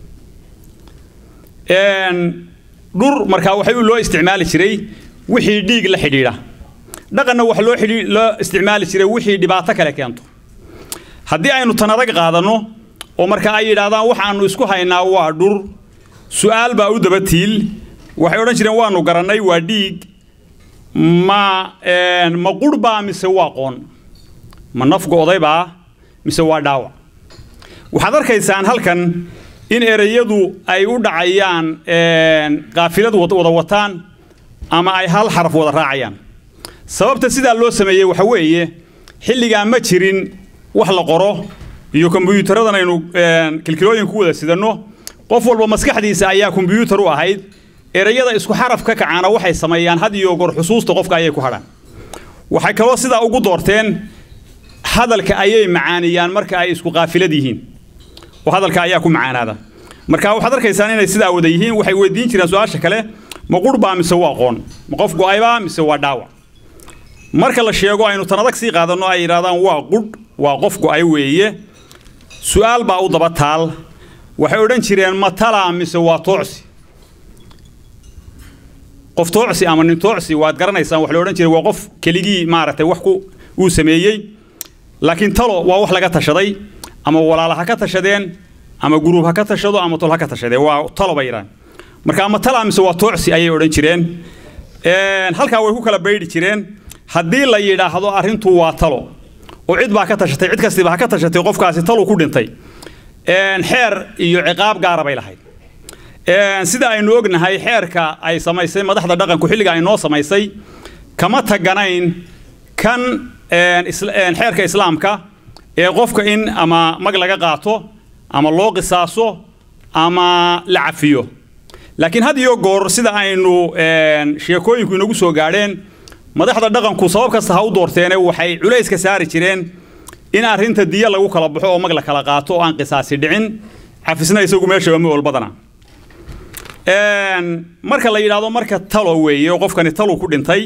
dhur markaa waxay loo isticmaali jiray wixii dhiig la xidhiidha dhaqanna waxa loo loo isticmaali jiray wixii dhibaato kale keento haddii aynu tan adag qaadanno oo marka ay yidhaahdaan waxaannu isku haynaa waa dhur su'aal baa u daba tiil waxay odhan jireen waannu garannay waa dhiig ma ma qurh baa mise waa qoon ma naf go'day baa mise waa dhaawac waxaad arkaysaan halkan in ereyadu ay u dhacayaan qaafilad wada wataan ama ay hal xaraf wada raacayaan sababta sidaa loo sameeyey waxa weeye xilligaa ma jirin wax la qoro iyo kombiyuutaradan aynu kilkilooyin ku wada sidanno qof walba maskaxdiisa ayaa kombiyuutar u ahayd ereyada isku xaraf ka kacaana waxay sameeyaan had iyo goor xusuusta qofka ayay ku hadhaan waxay kaloo sidaa ugu doorteen hadalka ayay macaaniyaan marka ay isku qaafilad yihiin oo hadalka ayaa ku macaanaada marka waxaad arkaysaan inay sidaa wada yihiin waxay weydiin jireen su-aasha kale ma qurh baa mise waa qoon ma qof go'aybaa mise waa dhaawac marka la sheego aynu tan adag sii qaadanno ay yidhahdaan waa qudh waa qof go'ay weeye su'aal baa u daba taal waxay odhan jireen ma talaa mise waa toocsi qof toocsi ama nin toocsi waad garanaysaan wax la odhan jiray waa qof keligii maaragtay wax ku uu sameeyey laakiin talo waa wax laga tashaday ama walaala ha ka tashadeen ama guruub ha ka tashado ama tol ha ka tashadeen waa talo bay yidhahan marka ama talaa mise waa toocsi ayay odhan jireen halkaa way ku kala baydhi jireen haddii la yidhaahdo arrintu waa talo oo cid baa ka tashatay cid kastiba ha ka tashatay qofkaasi talu ku dhintay xeer iyo ciqaab gaara bay lahayd sida aynu ognahay xeerka ay samaysay madaxda dhaqanku xilliga ay noo samaysay kama taganayn kan xeerka islaamka ee qofka in ama mag laga qaato ama loo qisaaso ama la cafiyo laakiin had iyo goor sida aynu sheekooyinku inagu soo gaadheen madaxda dhaqanku sabab kasta ha u doorteene waxay culayska saari jireen in arrinta diya lagu kala baxo oo mag la kala qaato oo aan qisaasi dhicin cafisna isagu meeshaba ma olbadana marka la yidhaahdo marka talo weeye oo qofkani talu ku dhintay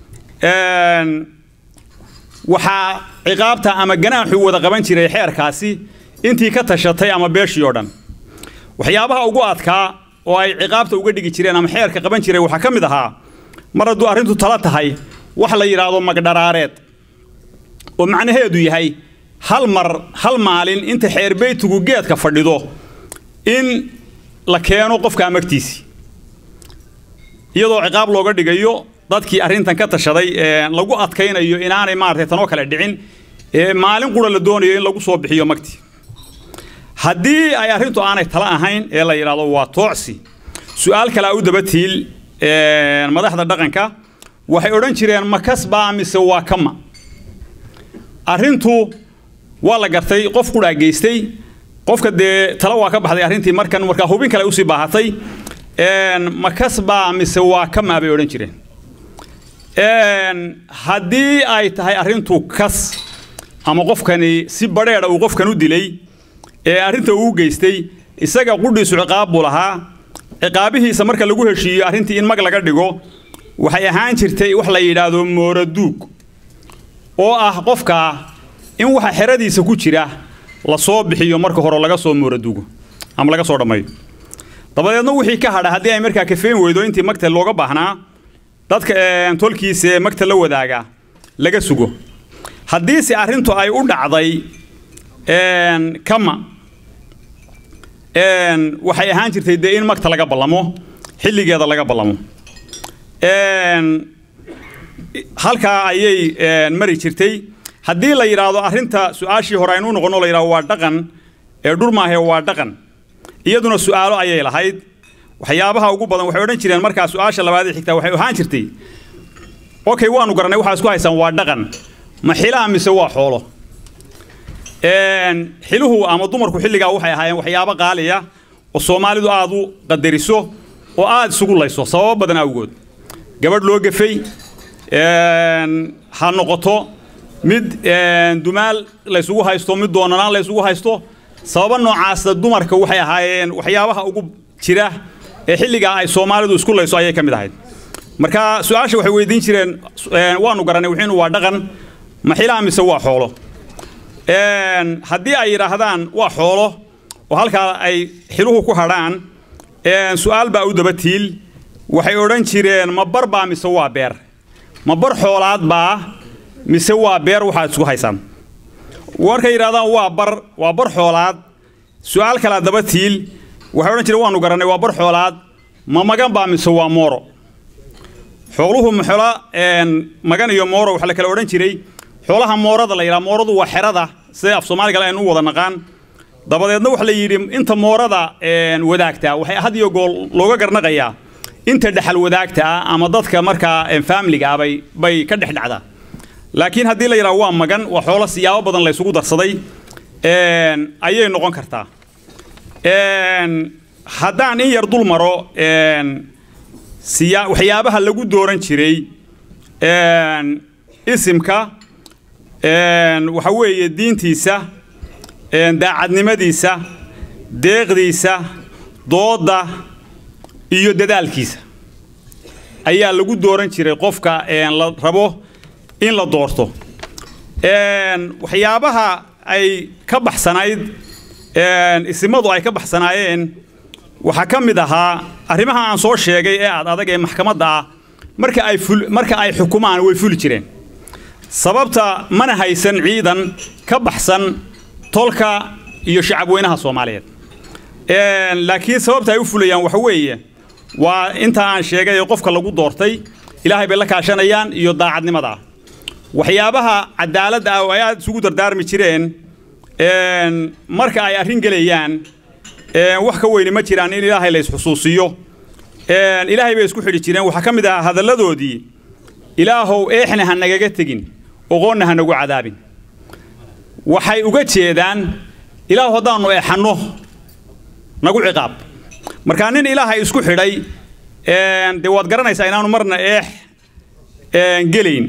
waxaa ciqaabta ama ganaaxu wada qaban jiray xeerkaasi intii ka tashatay ama beeshii oo dhan waxyaabaha ugu adkaa oo ay ciqaabta uga dhigi jireen ama xeerka qaban jiray waxaa ka mid ahaa mar hadduu arrintu tala tahay wax la yidhaahdo magdharaareed oo macnaheedu yahay hal mar hal maalin inta xeerbeytigu geedka fadhido in la keeno qofka amagtiisii iyadoo ciqaab looga dhigayo dadkii arrintan ka tashaday lagu adkaynayo inaanay maaragtay tanoo kale dhicin maalin qura la doonayo in lagu soo bixiyo magtii haddii ay arrintu aanay tala ahayn ee la yidhaahdo waa toocsi su-aal kalea u daba tiil madaxda dhaqanka waxay odhan jireen ma kasbaa mise waa kama arrintu waa la gartay qof qudhaa geystay qofka dee tala waa ka baxday arrintii markan markaa hubin kale usii baahatay ma kasbaa mise waa kama bay odhan jireen haddii ay tahay arrintu kas ama qofkani si badheedha uu qofkan u dilay ee arrinta uu geystay isaga qudhiisu ciqaab buu lahaa ciqaabihiisa marka lagu heshiiyo arrintii in mag laga dhigo waxay ahaan jirtay wax la yidhaahdo mooraduug oo ah qofka in waxa xeradiisa ku jira la soo bixiyo marka hore laga soo mooraduugo ama laga soo dhammayo dabadeedna wixii ka hadha haddii ay markaa kafeen weydo intii magta looga baahnaa dadka tolkiisa ee magta la wadaaga laga sugo haddiise arrintu ay u dhacday kama waxay ahaan jirtay dee in magta laga ballamo xilligeeda laga ballamo halkaa ayay mari jirtay haddii la yidhaahdo arrinta su-aashii hore aynu noqonno la yidhahdo waa dhaqan ee dhurmaahe waa dhaqan iyaduna su'aalo ayay lahayd waxyaabaha ugu badan waxay odhan jireen markaa su-aasha labaad ee xigtaa waxay ahaan jirtay okay waanu garanay waxaa isku haysaan waa dhaqan ma xilaa mise waa xoolo xiluhu ama dumarku xilligaa waxay ahaayeen waxyaabo qaaliya oo soomaalidu aad u qadariso oo aad isugu layso sababo badan awgood gabadh loo gafay ha noqoto mid dumaal laysugu haysto mid doonanaan laysugu haysto sababa noocaasa dumarka waxay ahaayeen waxyaabaha ugu jira ee xilligaa ay soomaalidu isku layso ayay ka mid ahayd marka su-aasha waxay weydiin jireen waanu garanay wixiinu waa dhaqan ma xilaa mise waa xoolo haddii ay yidhaahdaan waa xoolo oo halkaa ay xiluhu ku hadhaan su-aal baa u daba tiil waxay odhan jireen ma bar baa mise waa beer ma bar xoolaad baa mise waa beer waxaad isku haysaan markay yidhahdaan waa bar waa bar xoolaad su-aal kalaa daba tiil waxay odhan jireen waanu garannay waa bar xoolaad ma magan baa mise waa mooro xooluhu maxola magan iyo mooro waxaa la kala odhan jiray xoolaha moorada la yidhaha mooradu waa xerada sida af soomaaliga aynu u wada naqaan dabadeedna waxa la yidhi inta moorada wadaagtaa waxay had iyo gool looga garnaqayaa inta dhexal wadaagta ah ama dadka markaa faamiliga ah bay bay ka dhex dhacdaa laakiin haddii la yidhaha waa magan waa xoolo siyaabo badan la ysugu darsaday ayay noqon kartaa haddaan in yar dul maro siya waxyaabaha lagu dooran jiray isimka waxa weeye diintiisa daacadnimadiisa deeqdiisa doodda iyo dadaalkiisa ayaa lagu dooran jiray qofka la rabo in la doorto waxyaabaha ay ka baxsanayd isimadu ay ka baxsanaayeen waxaa ka mid ahaa arrimaha aan soo sheegay ee aad adag ee maxkamadda ah marka ay marka ay xukumaan way fuli jireen sababta mana haysan ciidan ka baxsan tolka iyo shacabweynaha soomaaliyeed laakiin sababta ay u fulayaan waxa weeye waa inta aan sheegay ee qofka lagu doortay ilaahay bay la kaashanayaan iyo daacadnimada waxyaabaha cadaaladda ah oo ay aad isugu dardaarmi jireen marka ay arrin gelayaan wax ka weyni ma jiraan in ilaahay la isxusuusiyo ilaahay bay isku xidhi jireen waxaa ka mid ahaa hadalladoodii ilaahow eexna ha nagaga tegin oqoonna ha nagu cadaabin waxay uga jeedaan ilaahu haddaannu eexanno nagu ciqaab markaa nin ilaahay isku xidhay dee waad garanaysaa inaanu marna eex gelayn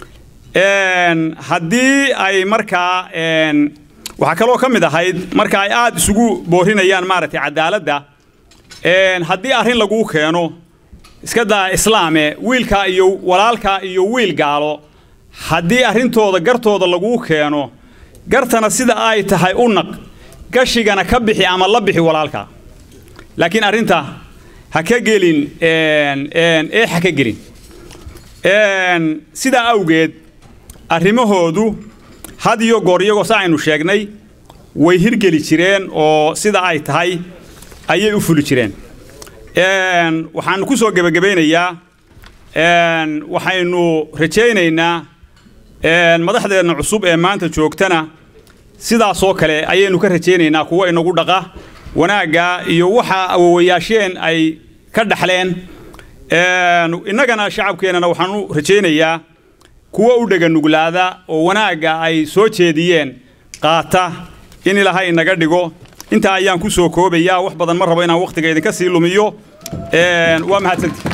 haddii ay markaa waxaa kaloo ka mid ahayd marka ay aad isugu boorinayaan maaragtay cadaaladda haddii arrin laguu keeno iska daa islaame wiilkaa iyo walaalkaa iyo wiil gaalo haddii arrintooda gartooda laguu keeno gartana sida ay tahay u naq gashigana ka bixi ama la bixi walaalka laakiin arrinta ha ka gelin ee ha ka gelin sidaa awgeed arrimahoodu had iyo goor iyagoo sa aynu sheegnay way hirgeli jireen oo sida ay tahay ayay u fuli jireen waxaanu ku soo gebagabaynayaa waxaynu rajaynaynaa madaxdeenna cusub ee maanta joogtana sidaasoo kale ayaynu ka rajaynaynaa kuwa inagu dhaqa wanaagga iyo waxa awowayaasheen ay ka dhaxleen innagana shacabkeennana waxaanu rajaynayaa kuwa u dhega nuglaada oo wanaagga ay soo jeediyeen qaata in ilaahay inaga dhigo intaa ayaan ku soo koobayaa wax badan ma rabo inaan wakhtiga idinka sii lumiyo waa mahadsantii